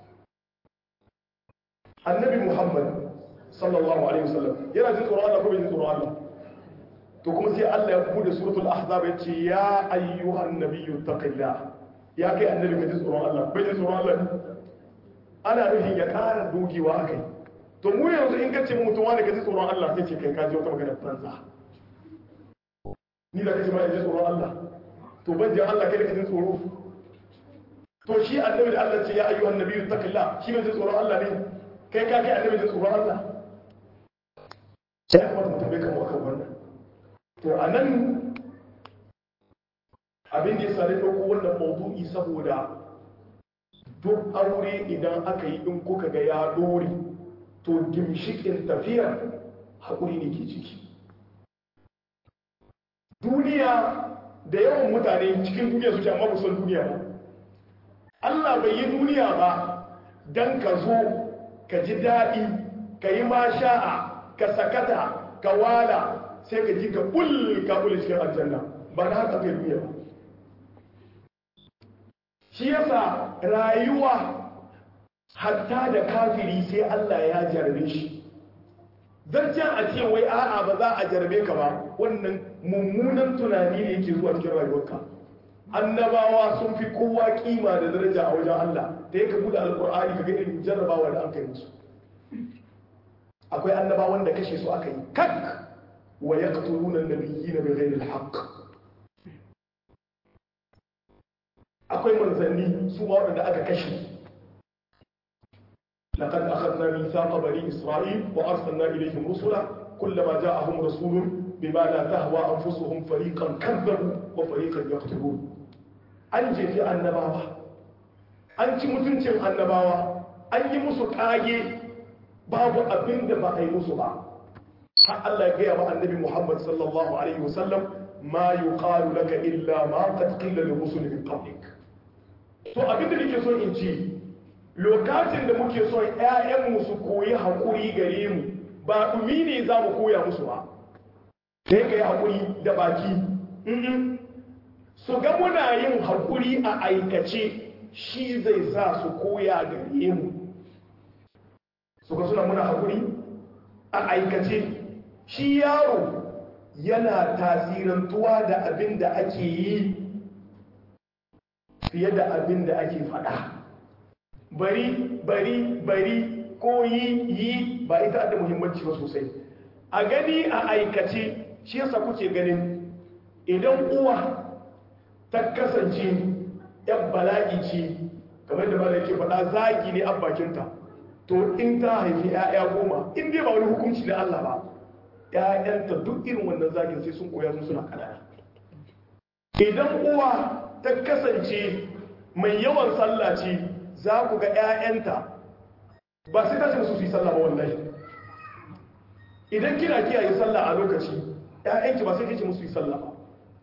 annabi muhammad sallallahu alaihi wasallam yana jin tsoron Allah ko bai jin tsoron Allah to kuma sai Allah ya bude suratul ahzab ya ce ya ayyuhan nabiyyu taqillah ya kai annabi ka ji tsoron Allah bai ji tsoron Allah ana nufin ya ƙara dogewa akai to mu yanzu in kace mutum wani ka ji tsoron Allah sai ce kai ka ji wata magana banza ni da kace ma ji tsoron Allah to ban ji Allah kai da ka ji tsoro to shi annabi da Allah ce ya ayyuhan nabiyyu taqillah shi bai ji tsoron Allah ne kai ka kai annabi ji tsoron Allah sai ya kamata mutum bai kama akan wannan to a nan abin da ya sare ɗauko wannan maudu'i saboda duk aure idan aka yi in kuka ga ya ɗore to gimshikin tafiyar haƙuri ne ke ciki duniya da yawan mutane cikin duniya suke amma ba son duniya ba Allah bai yi duniya ba don ka zo ka ji daɗi ka yi masha'a ka sakata ka wala sai ka ji ka ƙul ka ƙul cikin aljanna ba na haka kai duniya ba shi yasa rayuwa hatta da kafiri sai Allah ya jarabe shi zancen a ce wai a'a ba za a jarabe ka ba wannan mummunan tunani ne yake zuwa cikin rayuwarka annabawa sun fi kowa kima da daraja a wajen Allah da ya kabu da alkur'ani ka ga irin jarrabawa da an kai musu akwai annabawan da kashe su aka yi kak wa yaqtuluna an-nabiyyina bighayri al-haqq akwai manzanni su ma waɗanda aka kashe لقد أخذنا ميثاق بني إسرائيل وأرسلنا إليهم رسلا كلما جاءهم رسول بما لا تهوى أنفسهم فريقا كذبوا وفريقا يقتلون an jefi annabawa an ci mutuncin annabawa an yi musu kage babu abin da ba a yi musu ba har Allah ya gaya wa annabi Muhammad sallallahu alaihi wasallam ma yuqalu laka illa ma qad qila li rusul min qablik to abin da nake so in ci lokacin da muke son ƴaƴanmu su koyi hakuri gare mu ba dumi ne za mu koya musu ba sai ka yi hakuri da baki su ga muna yin hakuri a aikace shi zai sa su koya gare mu su ga suna muna hakuri a aikace shi yaro yana tasirantuwa da abin da ake yi fiye da abin da ake faɗa bari bari bari ko yi yi ba ita da muhimmanci ba sosai a gani a aikace shi yasa kuke ganin idan uwa ta kasance yan bala'i ce kamar da bala yake faɗa zagi ne an bakinta to in ta haifi 'ya'ya goma in dai ba wani hukunci na Allah ba 'ya'yanta duk irin wannan zagin sai sun koya sun suna kanana idan uwa ta kasance mai yawan sallah ce za ku ga 'ya'yanta ba sai ta ce musu su yi sallah ba wallahi idan kina kiyaye sallah a lokaci 'ya'yanki ba sai ce musu yi sallah ba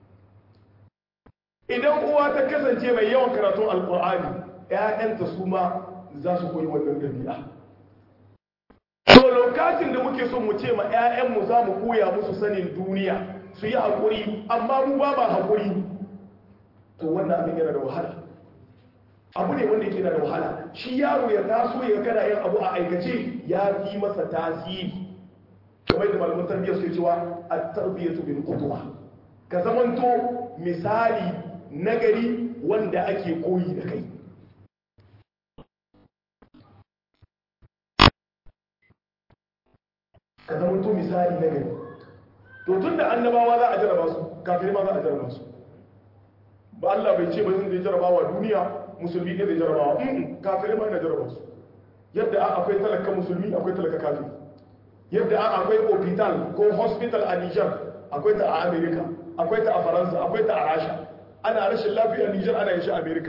idan uwa ta kasance mai yawan karatun alkur'ani 'ya'yanta su ma za su koyi wannan ɗabi'a to lokacin da muke son mu ce ma 'ya'yanmu za mu koya musu sanin duniya su yi haƙuri amma mu ba ba haƙuri to wannan abin yana da wahala abu ne wanda yake da wahala shi yaro ya taso ya kana yin abu a aikace ya fi masa tasiri kamar da malamin tarbiyyar su cewa a tarbiyyatu bil qudwa ka zamanto misali nagari wanda ake koyi da kai ka zamanto misali nagari to tun da annabawa za a jaraba su kafin ma za a jaraba su ba Allah bai ce ba zai jarabawa duniya musulmi ne zai jarabawa kafirai ma yana jaraba su yadda akwai talaka musulmi akwai talaka kafiri yadda akwai hospital ko hospital a Niger akwai ta a America akwai ta a Faransa akwai ta a Rasha ana rashin lafiya Niger ana yin shi a America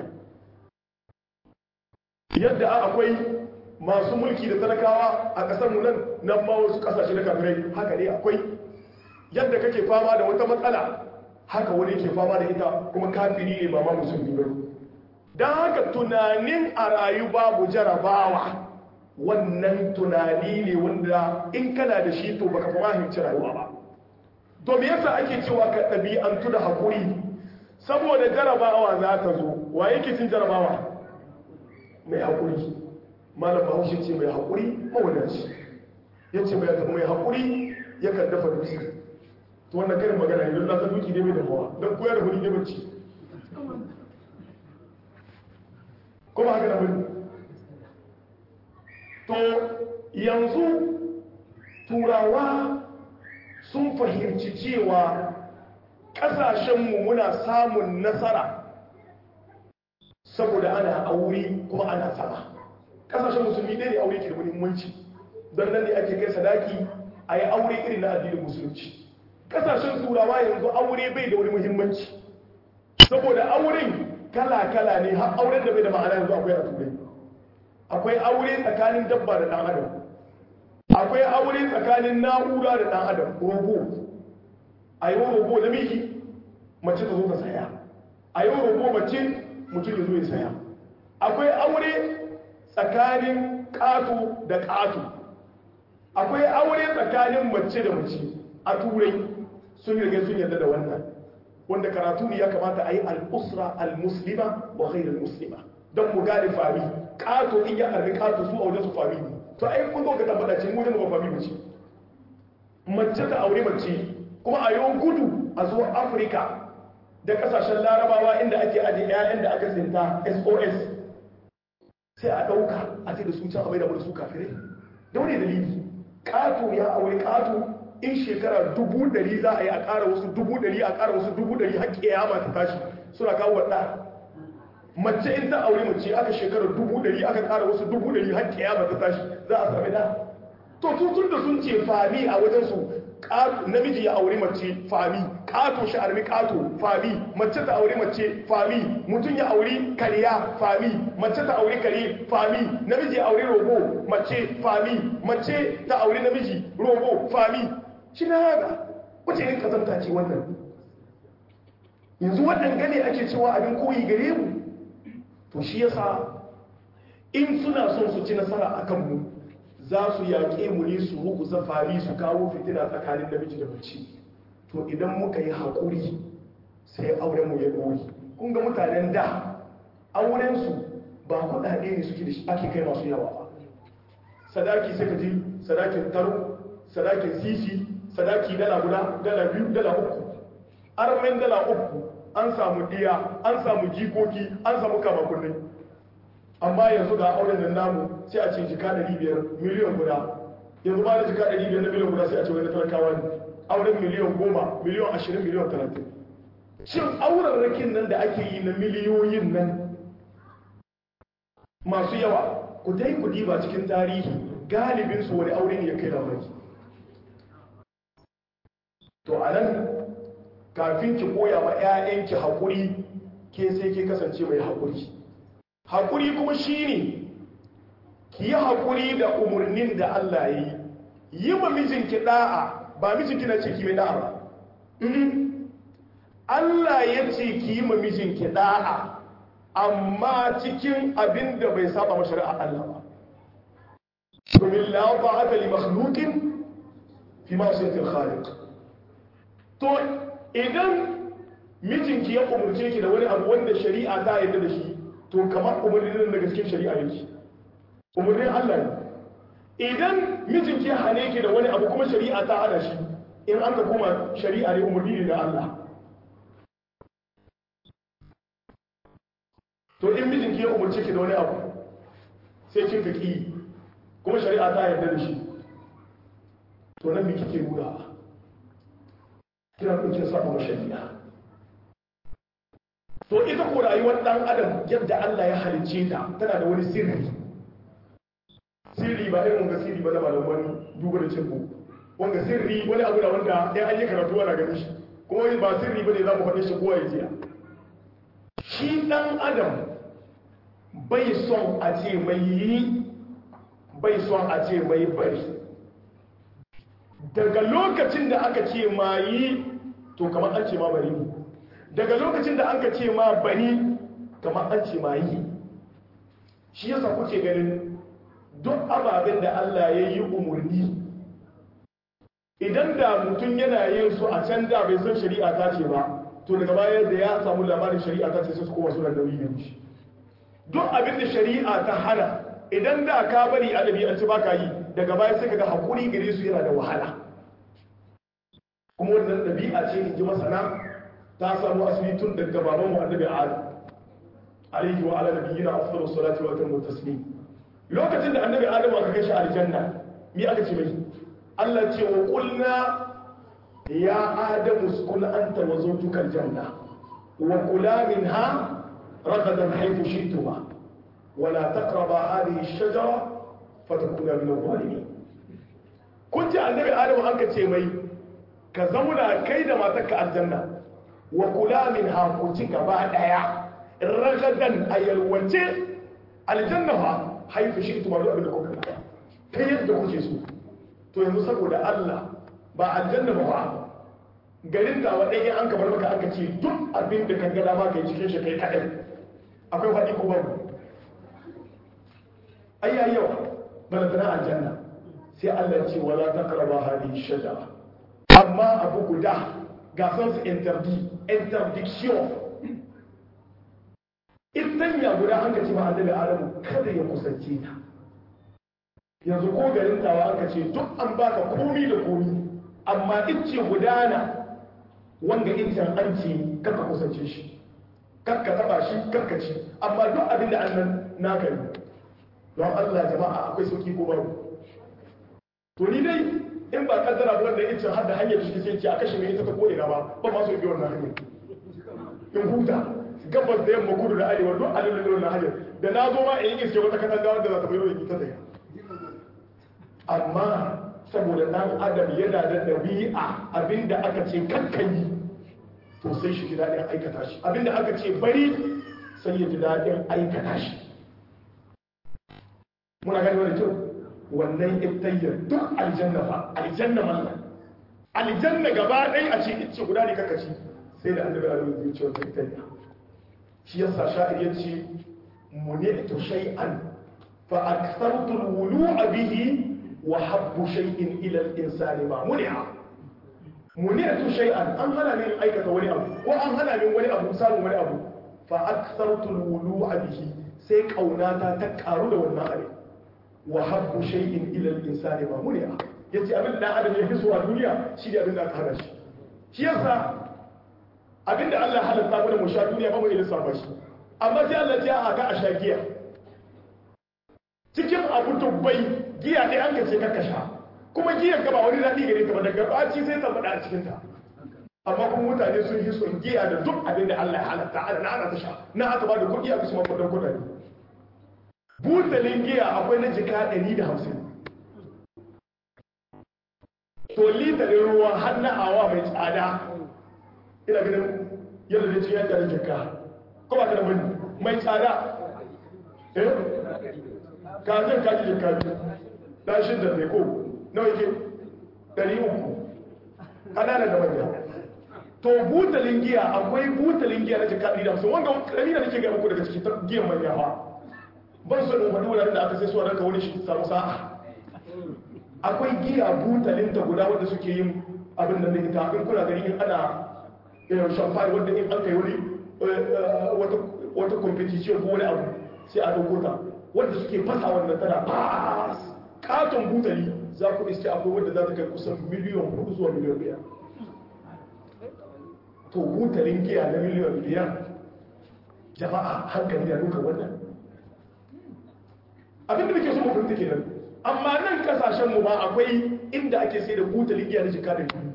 yadda akwai masu mulki da talakawa a kasar mu nan nan ma wasu kasashe na kafirai haka ne akwai yadda kake fama da wata matsala haka wani ke fama da ita kuma kafiri ne ba ma musulmi ba don haka tunanin a rayu babu jarabawa wannan tunani ne wanda in kana da shi to baka fahimci rayuwa ba to me yasa ake cewa ka ɗabi'antu da haƙuri saboda jarabawa za ta zo wa yake cin jarabawa mai haƙuri malam bahaushe ce mai haƙuri mawadaci ya ce mai haƙuri yakan dafa dutse to wannan karin magana idan na san duki ne mai dafawa don koyar da huli ne bacci kuma haka da bane to yanzu turawa sun fahimci cewa ƙasashenmu muna samun nasara saboda ana aure kuma ana sama ƙasashen musulmi ɗaya ne aure ke da muhimmanci don nan ne ake kai sadaki a yi aure irin na addinin musulunci kasashen turawa yanzu aure bai da wani muhimmanci saboda auren kala-kala ne har auren da bai da ma'ana yanzu akwai a turai akwai aure tsakanin dabba da ɗan adam akwai aure tsakanin na'ura da ɗan adam robo a yi robo na miki mace ta zo ta saya a yi robo mace mutum ya zo ya saya akwai aure tsakanin ƙato da ƙato akwai aure tsakanin mace da mace a turai sun riga sun yarda da wannan wanda karatu ne ya kamata a yi al'usra al-muslima wa ghairar muslima don mu gane fami ƙato in ya arbi ƙato su a wajen su fami ne to ai kun zo ka tabbata ce mu ba fami mace mace ta aure mace kuma a yau gudu a zo afirka da kasashen larabawa inda ake aje 'ya'yan da aka tsinta sos sai a ɗauka a ce da su can abai da su kafirai da wani dalili ƙato ya aure ƙato in shekara dubu ɗari za a yi a ƙara wasu dubu ɗari a ƙara wasu dubu ɗari har ƙiyama ta tashi suna kawo waɗa mace in ta aure mace aka shekara dubu ɗari aka ƙara wasu dubu ɗari har ƙiyama ta tashi za a sami da to tun da sun ce fami a wajen su namiji ya aure mace fami ƙato shi armi ƙato fami mace ta aure mace fami mutum ya aure kariya fami mace ta aure kare fami namiji ya aure robo mace fami mace ta aure namiji robo fami shi na haka wace yin kazanta ce wannan yanzu waɗanda ne ake cewa abin koyi gare mu to shi yasa in suna son su ci nasara a kanmu za su yaƙe mu ne su ruku zafari su kawo fitina tsakanin namiji da mace to idan muka yi haƙuri sai auren mu ya ɗori kun ga mutanen da aurensu ba kuɗaɗe ne suke da shi ake kai masu yawa ba sadaki sai ka ji sadakin taro sadakin sisi sadaki dala guda dala biyu dala uku armen dala uku an samu diya an samu jikoki an samu kamakunai amma yanzu ga auren da namu sai a ce jika 500 miliyan guda yanzu ba da jika 500 na miliyan guda sai a ce wani talakawa ne auren miliyan goma miliyan ashirin miliyan talatin shin auren rakin nan da ake yi na miliyoyin nan masu yawa ku dai ku diba cikin tarihi galibin su wani aure ne ya kai labari to a nan kafin ki koya ma 'ya'yanki haƙuri ke sai ke kasance mai haƙuri haƙuri kuma shi ne ki yi haƙuri da umarnin da Allah ya yi yi ma mijinki ɗa'a ba mijinki na ce ki mai ɗa'a ba Allah ya ce ki yi ma mijinki ɗa'a amma cikin abin da bai saba ma shari'a Allah ba domin la ta'ata li makhluqin fi ma'siyatil khaliq to idan mijinki ya umurce ki da wani abu wanda shari'a ta yarda da shi to kamar umarnin daga cikin shari'a yake umarnin Allah ne idan mijinki ya hane ki da wani abu kuma shari'a ta hana shi in an ka kuma shari'a ne umarni ne da Allah to in mijinki ya umurce ki da wani abu sai kin kaki kuma shari'a ta yarda da shi to nan me kike nuna kina kuke saba ma shari'a to ita ko rayuwar dan adam yadda Allah ya halicce ta tana da wani sirri sirri ba irin wanga sirri ba na malaman duba da cin wanga sirri wani abu da wanda ya an yi karatu ana ganin shi kuma ba sirri ba ne za mu faɗi shi kowa ya jiya shi dan adam bai son a ce mai yi bai son a ce mai bari daga lokacin da aka ce ma yi to kamar an ce ma bari ne daga lokacin da an ka ce ma bani kamar an ce ma yi shi yasa kuke ganin duk ababen da Allah ya yi umarni idan da mutum yana yin su a can da bai san shari'a ta ce ba to daga baya da ya samu labarin shari'a ta ce sai su kowa suna nauyi da shi duk abin da shari'a ta hana idan da ka bari a ɗabi'ance ba ka yi daga baya sai ka ga haƙuri gare su yana da wahala kuma wannan ɗabi'a ce in ji masana ta samu asali tun daga baban mu annabi adam alaihi wa ala nabiyyina afdalus salati wa atammu taslim lokacin da annabi adam aka kai shi aljanna me aka ce mai Allah ce wa qulna ya adam uskun anta wa zawjuka aljanna wa kula minha ragadan haythu shi'tuma wa la taqraba hadhihi ash-shajara fatakuna min adh-dhalimin kun ji annabi adamu an ka ce mai ka zauna kai da matarka aljanna wa kula min hakuci gaba daya ragadan a yalwace aljanna fa haifu shi ita mazu abin da kuka ta yadda kuke so to yanzu saboda Allah ba aljanna ba ba garin da wa ɗaya an kamar maka aka ce duk abin da kan gada ma ka yi cikin shi kai kaɗai akwai faɗi ko babu ayya yawa bana tana aljanna sai Allah ce wala taqrabu hadhihi shajara amma abu guda ga san su interdit interdiction idan ya guda an ka ce ma annabi Adamu kada ya kusance ta yanzu ko garin tawa aka ce duk an baka komi da komi amma ice gudana wanda iccen an ce karka kusance shi karka taba shi karka ci amma duk abin da annan naka ne don Allah jama'a akwai sauki ko babu to ni dai in ba kaddara ba wanda iccen har da hanyar shi sai ce a kashe mai ita ta ko ina ba ba ma so bi wannan hanyar in huta gabas da yamma kudu da arewa duk alilin da wannan hanyar da na zo ma in yi iske wata katanga wanda za ta bayar da ita ta amma saboda ɗan adam yana da ɗabi'a abinda aka ce kakkayi to sai shi ji daɗin aikata shi abinda aka ce bari sai ya ji daɗin aikata shi muna gani wani kyau wannan ibtayyar duk aljanna fa aljanna mallan aljanna gaba ɗaya a ce ice guda ne kaka ci sai da annabi a rubuta zuciyar ta ibtayya shi yasa sha'ir ya ce muni'tu shay'an fa akthartu al-wulu'a bihi وحب شيء إلى الإنسان ما منع منعت شيئا أن هنا من أيكة ولي أبو وأن هنا من ولي أبو سال ولي أبو فأكثرت الولوع به سيك أو ناتا تكارو لو النار وحب شيء إلى الإنسان ما منع yace abin da adam ya fi so a duniya shi ne abin da aka hana shi shi yasa abin da Allah halatta mana mu sha duniya ba mu iya lissafa shi amma sai Allah ya aka a sha giya cikin abu dubbai giya ɗaya an kace ka sha kuma giyar ka ba wani daɗi gare ka ba daga ɓaci sai ta faɗa a cikin ta amma kuma mutane sun yi son giya da duk abin da Allah ya halatta ana na ana ta sha na aka ba da kuɗi aka shi mafaɗan kuɗaɗe butalin giya akwai na jika ɗari da hamsin to litalin ruwa har na awa mai tsada ina ganin yadda da cikin yadda da jika ko ba ka da bane mai tsada eh kazin kaji jika biyu dan shidda ne ko nawa yake ɗari uku ƙananan da manya to butalin giya akwai butalin giya na jika ɗari da hamsin wanda ƙarami da nake gaya muku daga cikin giyan manya ba ban so in faɗi wuraren da aka sai suwa ranka wani shi samu sa'a akwai giya butalin ta guda wanda suke yin abin da ita in kuna gani in ana shamfani wanda in an kai wani wata competition ko wani abu sai a ɗauko ta wanda suke fasa wannan tana fas katon butali za ku iske akwai wanda za ta kai kusan miliyan hudu zuwa miliyan biyar to butalin giya na miliyan biyar jama'a hankali da duka wannan abinda da ke so mafinta kenan amma nan kasashen mu ma akwai inda ake sai da butalin giya na jika da biyu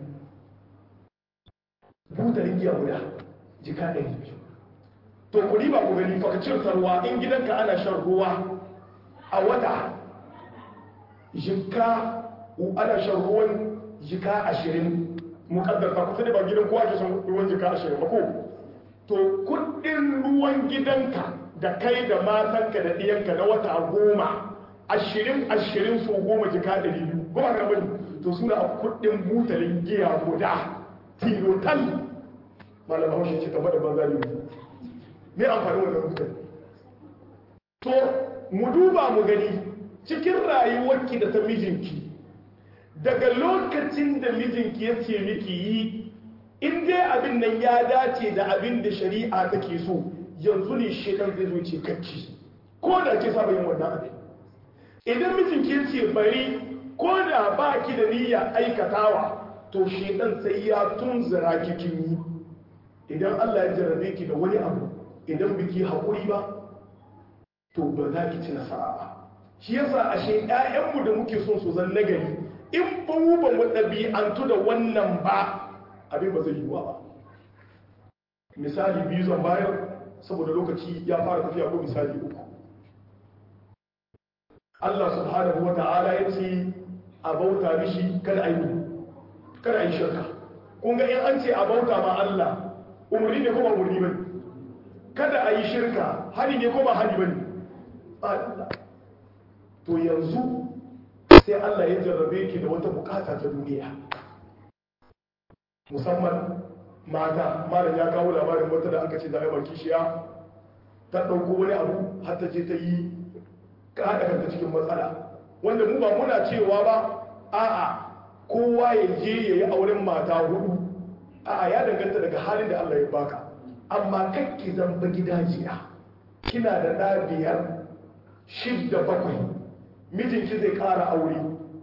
butalin giya guda jika da biyu to kudi ba ku gani fakacin sarwa in gidanka ana shan ruwa a wata jika ana shan ruwan jika ashirin mukaddar ta kusa da ba gidan kowa ke shan ruwan jika ashirin ba ko to kudin ruwan gidanka da kai da matanka da ɗiyanka na wata goma ashirin ashirin su goma jika ɗari biyu goma ka bane to suna a kudin butalin giya guda tilotal malam haushe ce kamar da banza ne me amfani wannan butalin to mu duba mu gani cikin rayuwarki da ta mijinki daga lokacin da mijinki ya ce miki yi in dai abin nan ya dace da abin da shari'a take so yanzu ne shekan zai zo ce kakki ko da ke saba yin wannan abin idan mijinki ya ce bari ko da ba ki da niyya aikatawa to shekan sai ya tunzura kikin yi idan Allah ya jarrabe ki da wani abu idan biki haƙuri ba to ba za ki ci nasara ba shi yasa ashe ƴaƴanmu da muke son su zan nagari in ba mu ba mu ɗabi'antu da wannan ba abin ba zai yiwuwa ba misali biyu zan bayar saboda lokaci ya fara tafiya ko misali uku Allah subhanahu wa ta'ala ya ce a bauta mishi kada a yi kada a yi shirka kun ga in an ce a bauta ma Allah umarni ne ko ba umarni bane kada a yi shirka hani ne ko ba hani bane ba to yanzu sai Allah ya jarrabe ki da wata bukata ta duniya musamman mata malam ya kawo labarin wata da aka ce da aibar kishiya ta ɗauko wani abu har ta je ta yi kada kanta cikin matsala wanda mu ba muna cewa ba a'a kowa ya je ya yi auren mata hudu a'a ya danganta daga halin da Allah ya baka amma kakki zamba gidajiya kina da ɗa biyar shidda bakwai mijinki zai ƙara aure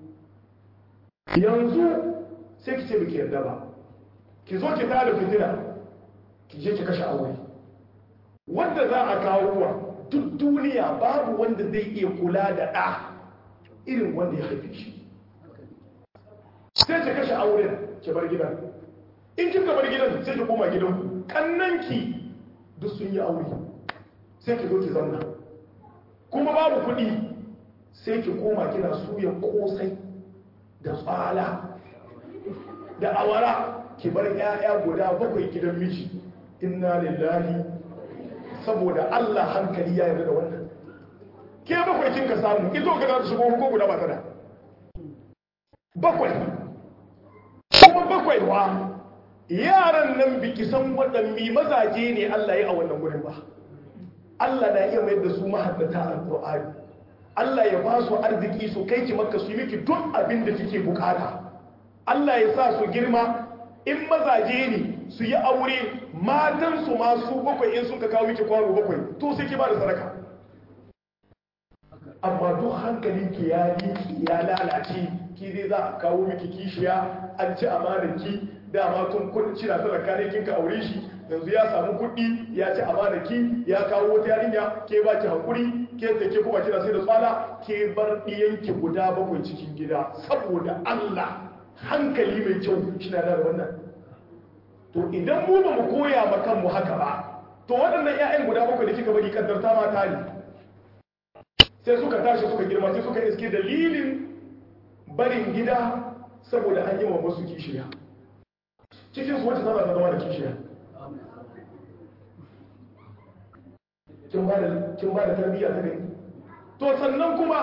yanzu sai ki ce biki yarda ba ki zo ki tada fitina ki je ki kashe aure wanda za a kawo wa duk duniya babu wanda zai iya kula da ɗa irin wanda ya haife shi sai ki kashe auren ki bar gidan in kika bar gidan sai ki koma gidan kannanki duk sun yi aure sai ki zo ki zauna kuma babu kuɗi sai ki koma kina suya kosai da tsala da awara ki bar 'ya'ya guda bakwai gidan miji inna lillahi saboda Allah hankali ya yarda da wannan ke bakwai kin ka samu ki zo ka za shigo ko guda ba ta da bakwai kuma bakwai wa yaran nan biki san waɗanne mazaje ne Allah ya a wannan gurin ba Allah na iya mayar da su mahaddata alqur'ani Allah ya ba su arziki su kai ki makka su yi miki duk abin da kike bukata Allah ya sa su girma in mazaje ne su yi aure matansu masu bakwai in sun ka kawo miki kwano bakwai to sai ki ba da sadaka amma duk hankalin ki ya liki ya lalace ki dai za a kawo miki kishiya an ci amanar ki dama tun kudin cina sadaka ne kin ka aure shi yanzu ya samu kuɗi ya ci amanar ki ya kawo wata yarinya ke ba ki hakuri ke da ke kuma kina sai da tsala ke bar ɗiyanki guda bakwai cikin gida saboda Allah hankali mai kyau shi na da wannan to idan mu ba mu koya ma kanmu haka ba to waɗannan 'ya'yan guda bakwai da kika bari kaddarta mata ne sai suka tashi suka girma sai suka iske dalilin barin gida saboda an yi wa wasu kishiya cikin su wacce zama ta zama da kishiya kin ba da tarbiyya ta gani to sannan kuma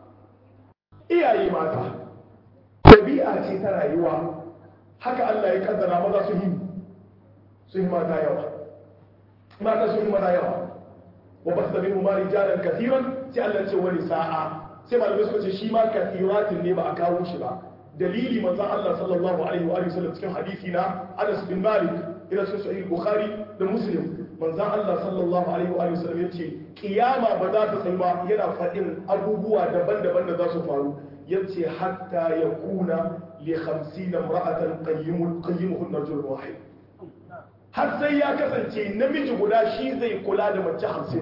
iyaye mata ɗabi'a ce ta rayuwa haka Allah ya kaddara maza su yi su yi mata yawa mata su yi mata yawa wa ba su da mimmu mari jaran kasiran sai Allah ce wani sa'a sai malamai suka ce shi ma kasiratin ne ba a kawo shi ba dalili manzon Allah sallallahu alaihi wa sallam cikin hadisi na Anas bin Malik ila sun sahih Bukhari da Muslim manzon Allah sallallahu alaihi wa sallam yace kiyama ba za ta tsayu ba yana faɗin abubuwa daban-daban da za su faru yace hatta yakuna li 50 imra'atan qayyimun qayyimuhun rajul wahid har sai ya kasance namiji guda shi zai kula da mace 50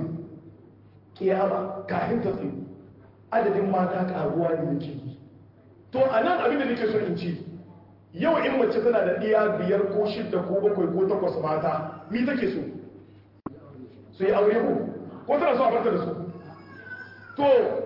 kiyama kafin ta tsayu adadin mata karuwa ne yake yi to anan abin da nake so in ci yau in mace tana da ɗiya biyar ko shidda ko bakwai ko takwas mata mi take so su yi aure ko ko tana so a barta da su to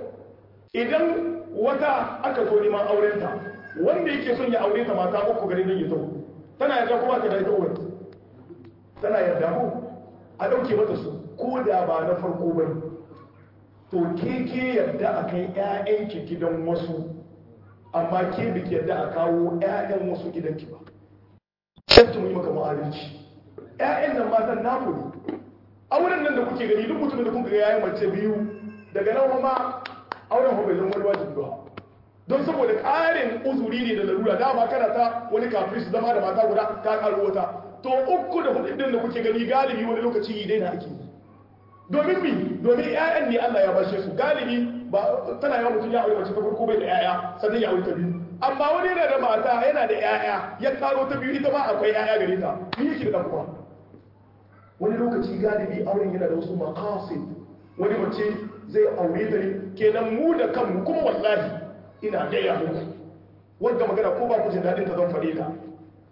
idan wata aka zo neman aurenta wanda yake son ya aure ta mata uku gari don ya taho tana yarda kuma ta da ita uwar tana yarda ko a ɗauke mata su ko da ba na farko ba to ke ke yarda a kai 'ya'yanki gidan wasu amma ke biki yarda a kawo 'ya'yan wasu gidanki ba sai mu yi maka ma'adalci 'ya'yan nan matan naku ne auren nan da kuke gani duk mutumin da kuka ga yayin mace biyu daga nan ma auren ho bai zama wani wajibi ba don saboda ƙarin uzuri ne da larura dama kana ta wani kafin su zama da mata guda ta ƙaro wata to uku da hudu din da kuke gani galibi wani lokaci yi daina ake yi domin mi domin ƴaƴan ne Allah ya bashe su galibi ba tana yawan mutum ya aure mace ta farko bai da ƴaƴa sannan ya aure ta biyu amma wani yana da mata yana da ƴaƴa ya karo ta biyu ita ma akwai ƴaƴa gare ta ni yake da kuma wani lokaci galibi auren yana da wasu maqasid wani mace zai aure ta ne kenan mu da kanmu kuma wallahi ina gaya muku wanda magana ko ba ku jin daɗin ta zan faɗe ta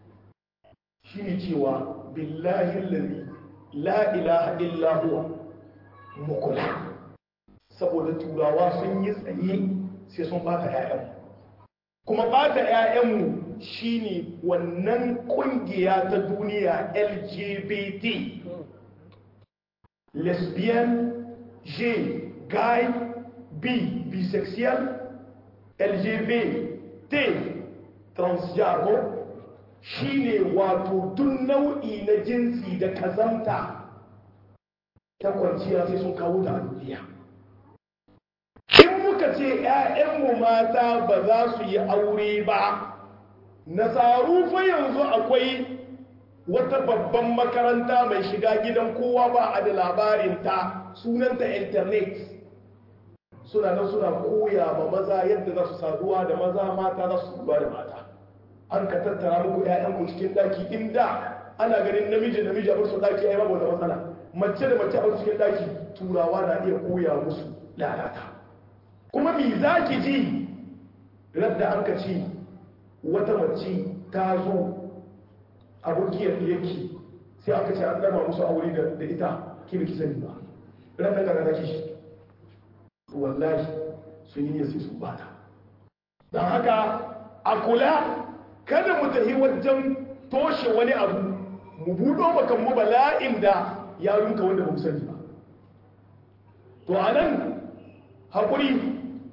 shine cewa billahi allazi la ilaha illa huwa mukula saboda turawa sun yi tsaye sai sun baka ƴaƴan kuma bata 'ya'yanmu shine wannan kungiya ta duniya lgbt lesbian gay gay bi bisexual lgbt transjago shine wato duk nau'i na jinsi da kazanta ta kwanciya sai sun kawo ta a duniya in muka ce 'ya'yanmu mata ba za su yi aure ba nasaru fa yanzu akwai wata babban makaranta mai shiga gidan kowa ba a da labarinta sunanta internet suna nan suna koya ma maza yadda za su saduwa da maza mata za su saduwa da mata an ka tattara muku 'ya'yanku cikin daki inda ana ganin namiji namiji a bar su daki ai babu wata matsala mace da mace a bar cikin daki turawa na iya koya musu lalata kuma me za ki ji radda an ka ci wata mace ta zo abokiyar yake sai aka ce an dama musu aure da ita ki biki sani ba radda ka ga kishi wallahi sun yi sai su bata don haka a kula kada mu tafi wajen toshe wani abu mu buɗo makan mu bala'in da ya yunka wanda ba mu sani ba to a nan haƙuri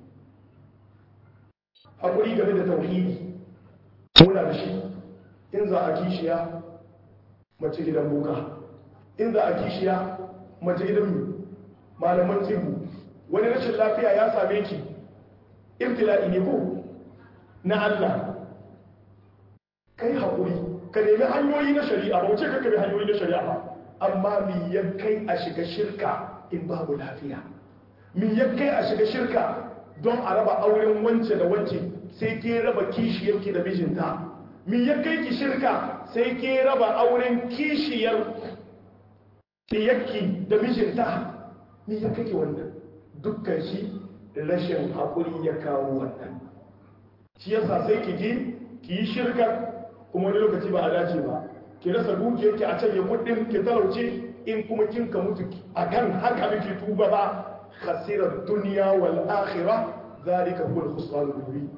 haƙuri game da tauhidi muna da shi in za a kishiya mace gidan boka in za a kishiya mace gidan malaman tsibu wani rashin lafiya ya same ki ibtila'i ne ko na Allah kai haƙuri ka nemi hanyoyi na shari'a ba wuce ka bi hanyoyi na shari'a ba amma mi ya kai a shiga shirka in babu lafiya mi ya kai a shiga shirka don a raba auren wance da wance sai ke raba kishiyarki da mijinta mi ya kai ki shirka sai ke raba auren kishiyar ɗiyarki da mijinta mi ya kai ki wannan dukkan shi rashin haƙuri ya kawo wannan shi yasa sai ki ji ki yi shirkar kuma wani lokaci ba a dace ba ki rasa dukiyarki a can ya kudin ki talauce in kuma kin ka mutu a kan haka miki tuba ba khasirar duniya wal akhirah zalika huwa al-khusran al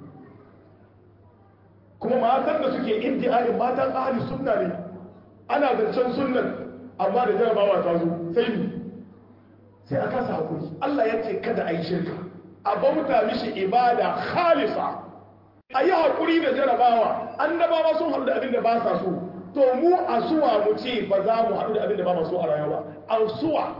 kuma matan da suke iddiayin matan ahli sunna ne ana zancen sunnan amma da jarabawa ta zo sai ni sai aka sa hakuri Allah ya ce kada a yi shirka a bauta mishi ibada khalisa a yi haƙuri da jarabawa annabawa sun haɗu da abin da ba sa so to mu a suwa mu ce ba za mu haɗu da abin da ba so a rayuwa a suwa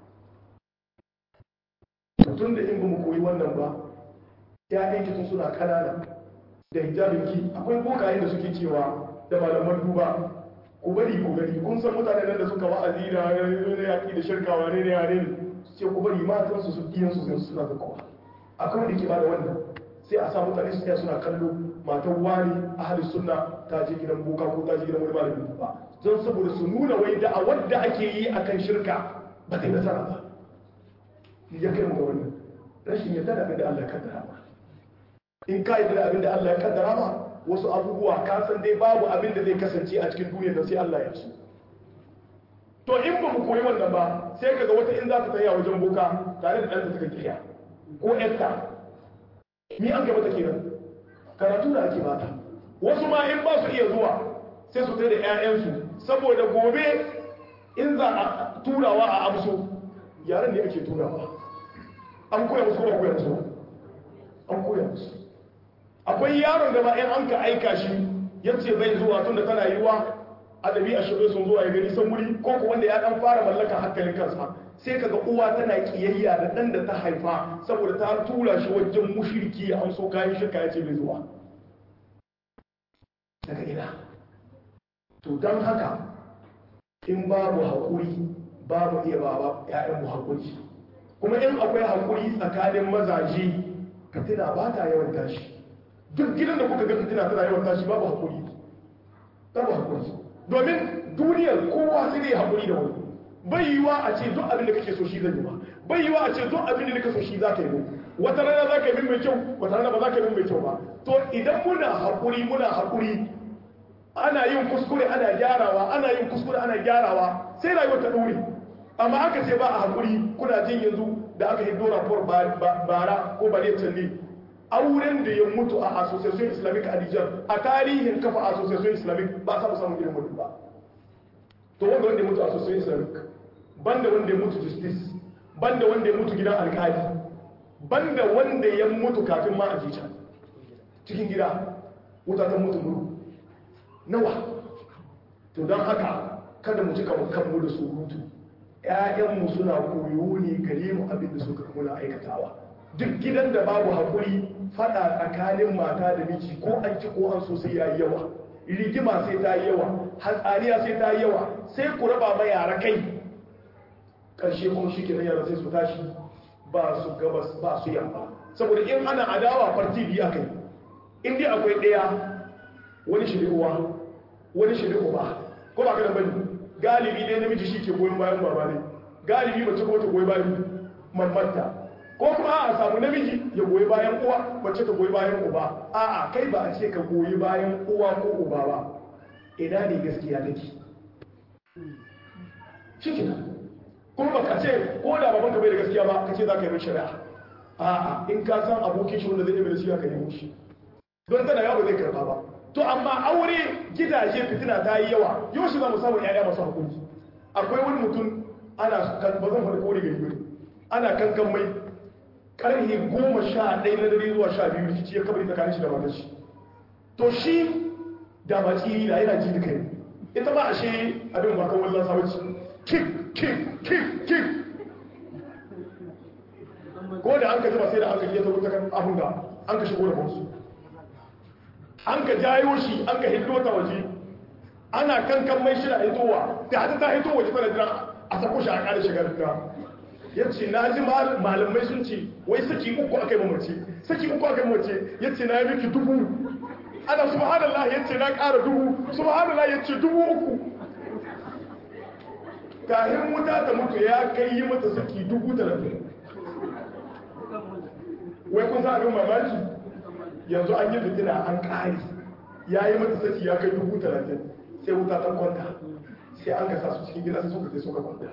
tun da in ba mu koyi wannan ba ya tun suna kanana da hijabinki akwai bokaye da suke cewa da malaman duba ku bari ku gani kun san mutane nan da suka wa'azi da yaƙi da shirka wane ne wane ne ce ku bari matansu su biyan su suna da kowa akwai wanda ke ba da wannan sai a sa mutane su suna kallo matan wani ahli sunna ta je gidan boka ko ta je gidan wani malamin ba don saboda su nuna wai da a wadda ake yi akan shirka ba ta yi nasara ba ya kai mu ga wannan rashin yadda da abin da Allah ya kaddara ba in ka yadda da abin da Allah ya kaddara ba wasu abubuwa ka san dai babu abin da zai kasance a cikin duniya da sai Allah ya so to in ba mu koyi wannan ba sai kaga wata in za ta tsaya wajen boka tare da ɗanta suka kiya ko ƴarta ni an gaba ta kenan karatu da ake bata wasu ma in ba su iya zuwa sai su tsaye da 'ya'yansu saboda gobe in za a turawa a amso yaren ne ake turawa an koya musu kuma koya musu an koya musu akwai yaron da ba in an ka aika shi yace bai zuwa tun da tana yiwa adabi a shirye sun zuwa ya gani san wuri ko ko wanda ya dan fara mallaka hankalin kansa sai kaga uwa tana kiyayya da dan da ta haifa saboda ta tura shi wajen mushriki an so kayan shirka yace bai zuwa daga ina to dan haka in babu hakuri babu iya baba ƴaƴan mu hakuri kuma in akwai hakuri tsakanin mazaje fitina ba ta yawan tashi duk gidan da kuka ga fitina tana yawan tashi babu hakuri babu hakuri domin duniyar kowa sai dai hakuri da wani bai yiwa a ce duk abin da kake so shi zan yi ba bai yiwa a ce duk abin da kake so shi za ka yi wata rana za ka yi min mai kyau wata rana ba za ka yi min mai kyau ba to idan muna hakuri muna hakuri ana yin kuskure ana gyarawa ana yin kuskure ana gyarawa sai rayuwar ta dore amma aka ce ba a hakuri kuna jin yanzu da aka yi dora for bara ko bare canne auren da ya mutu a association islamic a Nijar a tarihin kafa association islamic ba sa samun irin mutu ba to wanda wanda ya mutu association islamic banda wanda ya mutu justice banda wanda ya mutu gidan alkali banda wanda ya mutu kafin ma a jica cikin gida wuta ta mutu muru nawa to don haka kada mu cika kanmu da surutu ‘ya'yanmu suna koyo ne gare mu abin da suka muna aikatawa duk gidan da babu haƙuri fada tsakanin mata da miji ko an ci ko an so sai ya yi yawa rigima sai ta yi yawa hatsaniya sai ta yi yawa sai ku raba ma yara kai ƙarshe kuma shi kenan yara sai su tashi ba su gabas ba su yamma saboda in ana adawa farti biya kai in dai akwai ɗaya wani shiri'uwa wani shiri'uwa ko ba ka da bane galibi ne namiji shi ke goyon bayan baba ne galibi mace kuma ta goyi bayan mamanta ko kuma a samu namiji ya goyi bayan uwa mace ta goyi bayan uba a'a kai ba a ce ka goyi bayan uwa ko uba ba ina ne gaskiya take shi kina kuma ba ka ce ko da baban ka bai da gaskiya ba ka ce za ka yi mai shari'a a'a in ka san abokin shi wanda zai yi mai nasiha ka nemo shi don tana yawo zai karba ba to amma aure gidaje fitina ta yi yawa yau shi za mu samu yaya masu hakuri akwai wani mutum ana ba zan faɗi kore gari bane ana kankan mai karhe goma sha ɗaya na dare zuwa sha biyu rikici ya kabari tsakanin shi da matar shi to shi da maci da yana ji da kai ita ba a shi abin ba kan wallan sabaci kik kik kik kik ko da an ka jima sai da an ka iya ta kan abin da an ka shigo da wasu an ka jayo shi an ka hiddo ta waje ana kankan mai shida hitowa da hata ta hito waje tana jira a sako shi a ƙara shigar da ya ce na ji malamai sun ce wai saki uku aka yi mamace saki uku aka yi mamace ya ce na yi miki dubu ana subhanallah ya ce na ƙara dubu subhanallah ya ce dubu uku kahin wuta ta mutu ya kai yi mata saki dubu talatin wai kun sa abin mamaki yanzu an yi fitina an ƙari ya yi mata saki ya kai dubu talatin sai wuta ta kwanta sai an gasa su cikin gida sai suka sai suka kwanta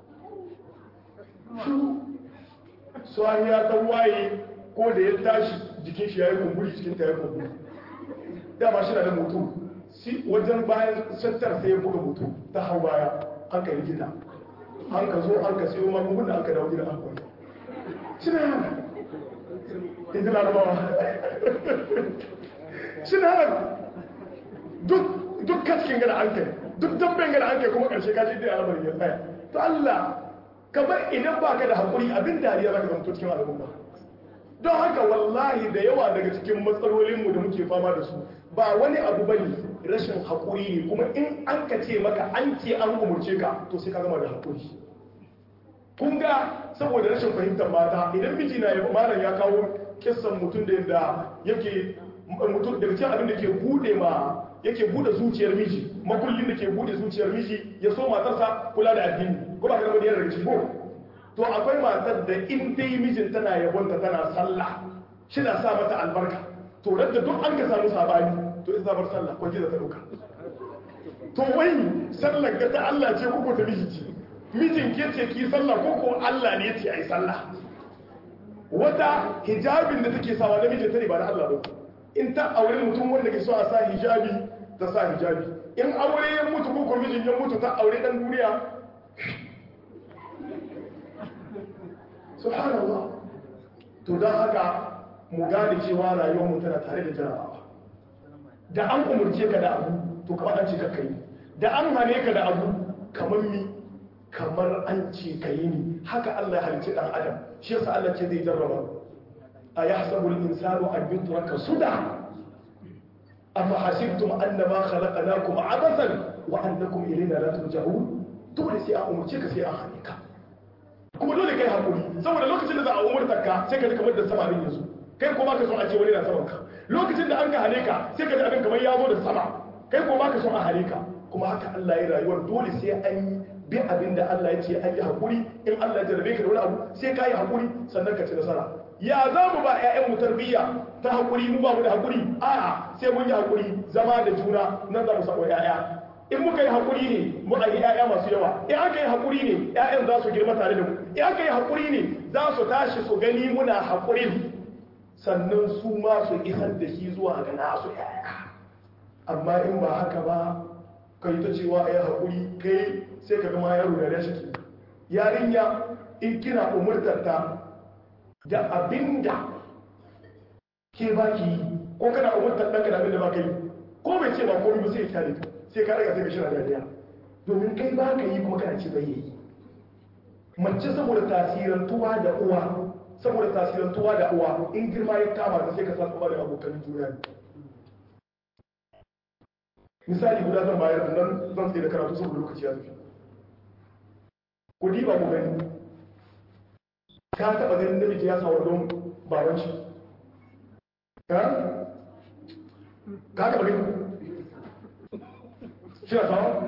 su an ya ta waye ko da ya tashi jikin shi ya yi kumburi cikin ta ya kumburi dama shi na da mutu wajen bayan sattar sai ya buga mutu ta hau baya an ka yi gida an ka zo an ka sayo magunguna an ka dawo gida an kwanta shi na yana ita larabawa shi na yana duk kaskin gada an kai duk damben gada an kai kuma karshe kaji da al'amarin ya tsaya to Allah kamar idan ba ka da haƙuri abin dariya za ka zama cikin al'umma don haka wallahi da yawa daga cikin matsalolinmu da muke fama da su ba wani abu bane rashin haƙuri ne kuma in an ka ce maka an ce an umurce ka to sai ka gama da haƙuri kun ga saboda rashin fahimtar mata idan miji na yaba malam ya kawo kissan mutum da yadda yake mutum daga cikin abin da ke bude ma yake bude zuciyar miji makullin da ke bude zuciyar miji ya so matarsa kula da addini ko ba ka zama daga cikin ko to akwai matar da in dai mijin tana yabonta tana sallah shi na sa mata albarka to da duk an ka samu sabani to in zabar sallah ko da ta dauka to wai sallar ga ta Allah ce ko ta miji ce mijin ke ce ki sallah ko ko Allah ne ya ce ai sallah wata hijabin da take sawa na mijin ta ne ba na Allah ba in ta aure mutum wanda ke so a sa hijabi ta sa hijabi in aure ya mutu ko ko mijin ya mutu ta aure dan duniya subhanallah to don haka mu gane cewa rayuwar mu tana tare da jarabawa da an umurce ka da abu to kamar an ce ka kai da an hane ka da abu kamar mi kamar an ce ka yi ni haka Allah ya halicci dan adam shi yasa Allah ce zai jarraba a yahsabu al-insanu an yutraka suda afa hasibtum annama khalaqnakum abathan wa annakum ilayna la turja'un dole sai an umurce ka sai an hane ka kuma dole kai hakuri saboda lokacin da za a umurta ka sai ka ji kamar da samarin yanzu kai ko baka son a ce wani na saman ka lokacin da an ga hane ka sai ka ji abin kamar ya zo da sama kai ko baka son a hane ka kuma haka Allah ya rayuwar dole sai an yi bi abin da Allah ya ce an yi hakuri in Allah ya jarabe ka da wani abu sai ka yi hakuri sannan ka ci nasara ya za mu ba 'ya'yanmu tarbiyya ta hakuri mu ba mu da hakuri a'a sai mun yi hakuri zama da juna nan za mu samu 'ya'ya in muka yi haƙuri ne muka yi ‘ya'ya masu yawa in aka yi haƙuri ne ‘ya'yan za su girma tare da mu in aka yi haƙuri ne za su tashi su gani muna haƙurin sannan su ma su isar da shi zuwa ga nasu yaya amma in ba haka ba kai ta cewa a yi haƙuri kai sai ka gama yaro da rashi yarinya in kina umurtar ta da abinda ke ba ki yi ko kana umurtar ɗanka da abinda ba ka yi ko bai ce ba komai ba sai ya kyale ka sai ka raga sai ka shira dariya domin kai ba ka yi kuma kana ce bai yi mace saboda tasirantuwa da uwa saboda tasirantuwa da uwa in girma ya kama ta sai ka san uwa da abokan juna ne misali guda zan bayar nan zan tsaye da karatu saboda lokaci ya tafi ku diba mu gani ka taɓa ganin namiji ya sawar don baban shi ka taɓa gani shi na sawa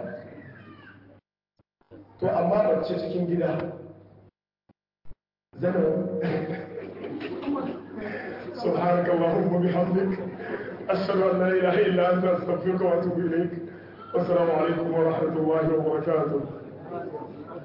to amma mace cikin gida zama سبحانك اللهم وبحمدك أشهد أن لا إله إلا أنت أستغفرك وأتوب إليك والسلام عليكم ورحمة الله وبركاته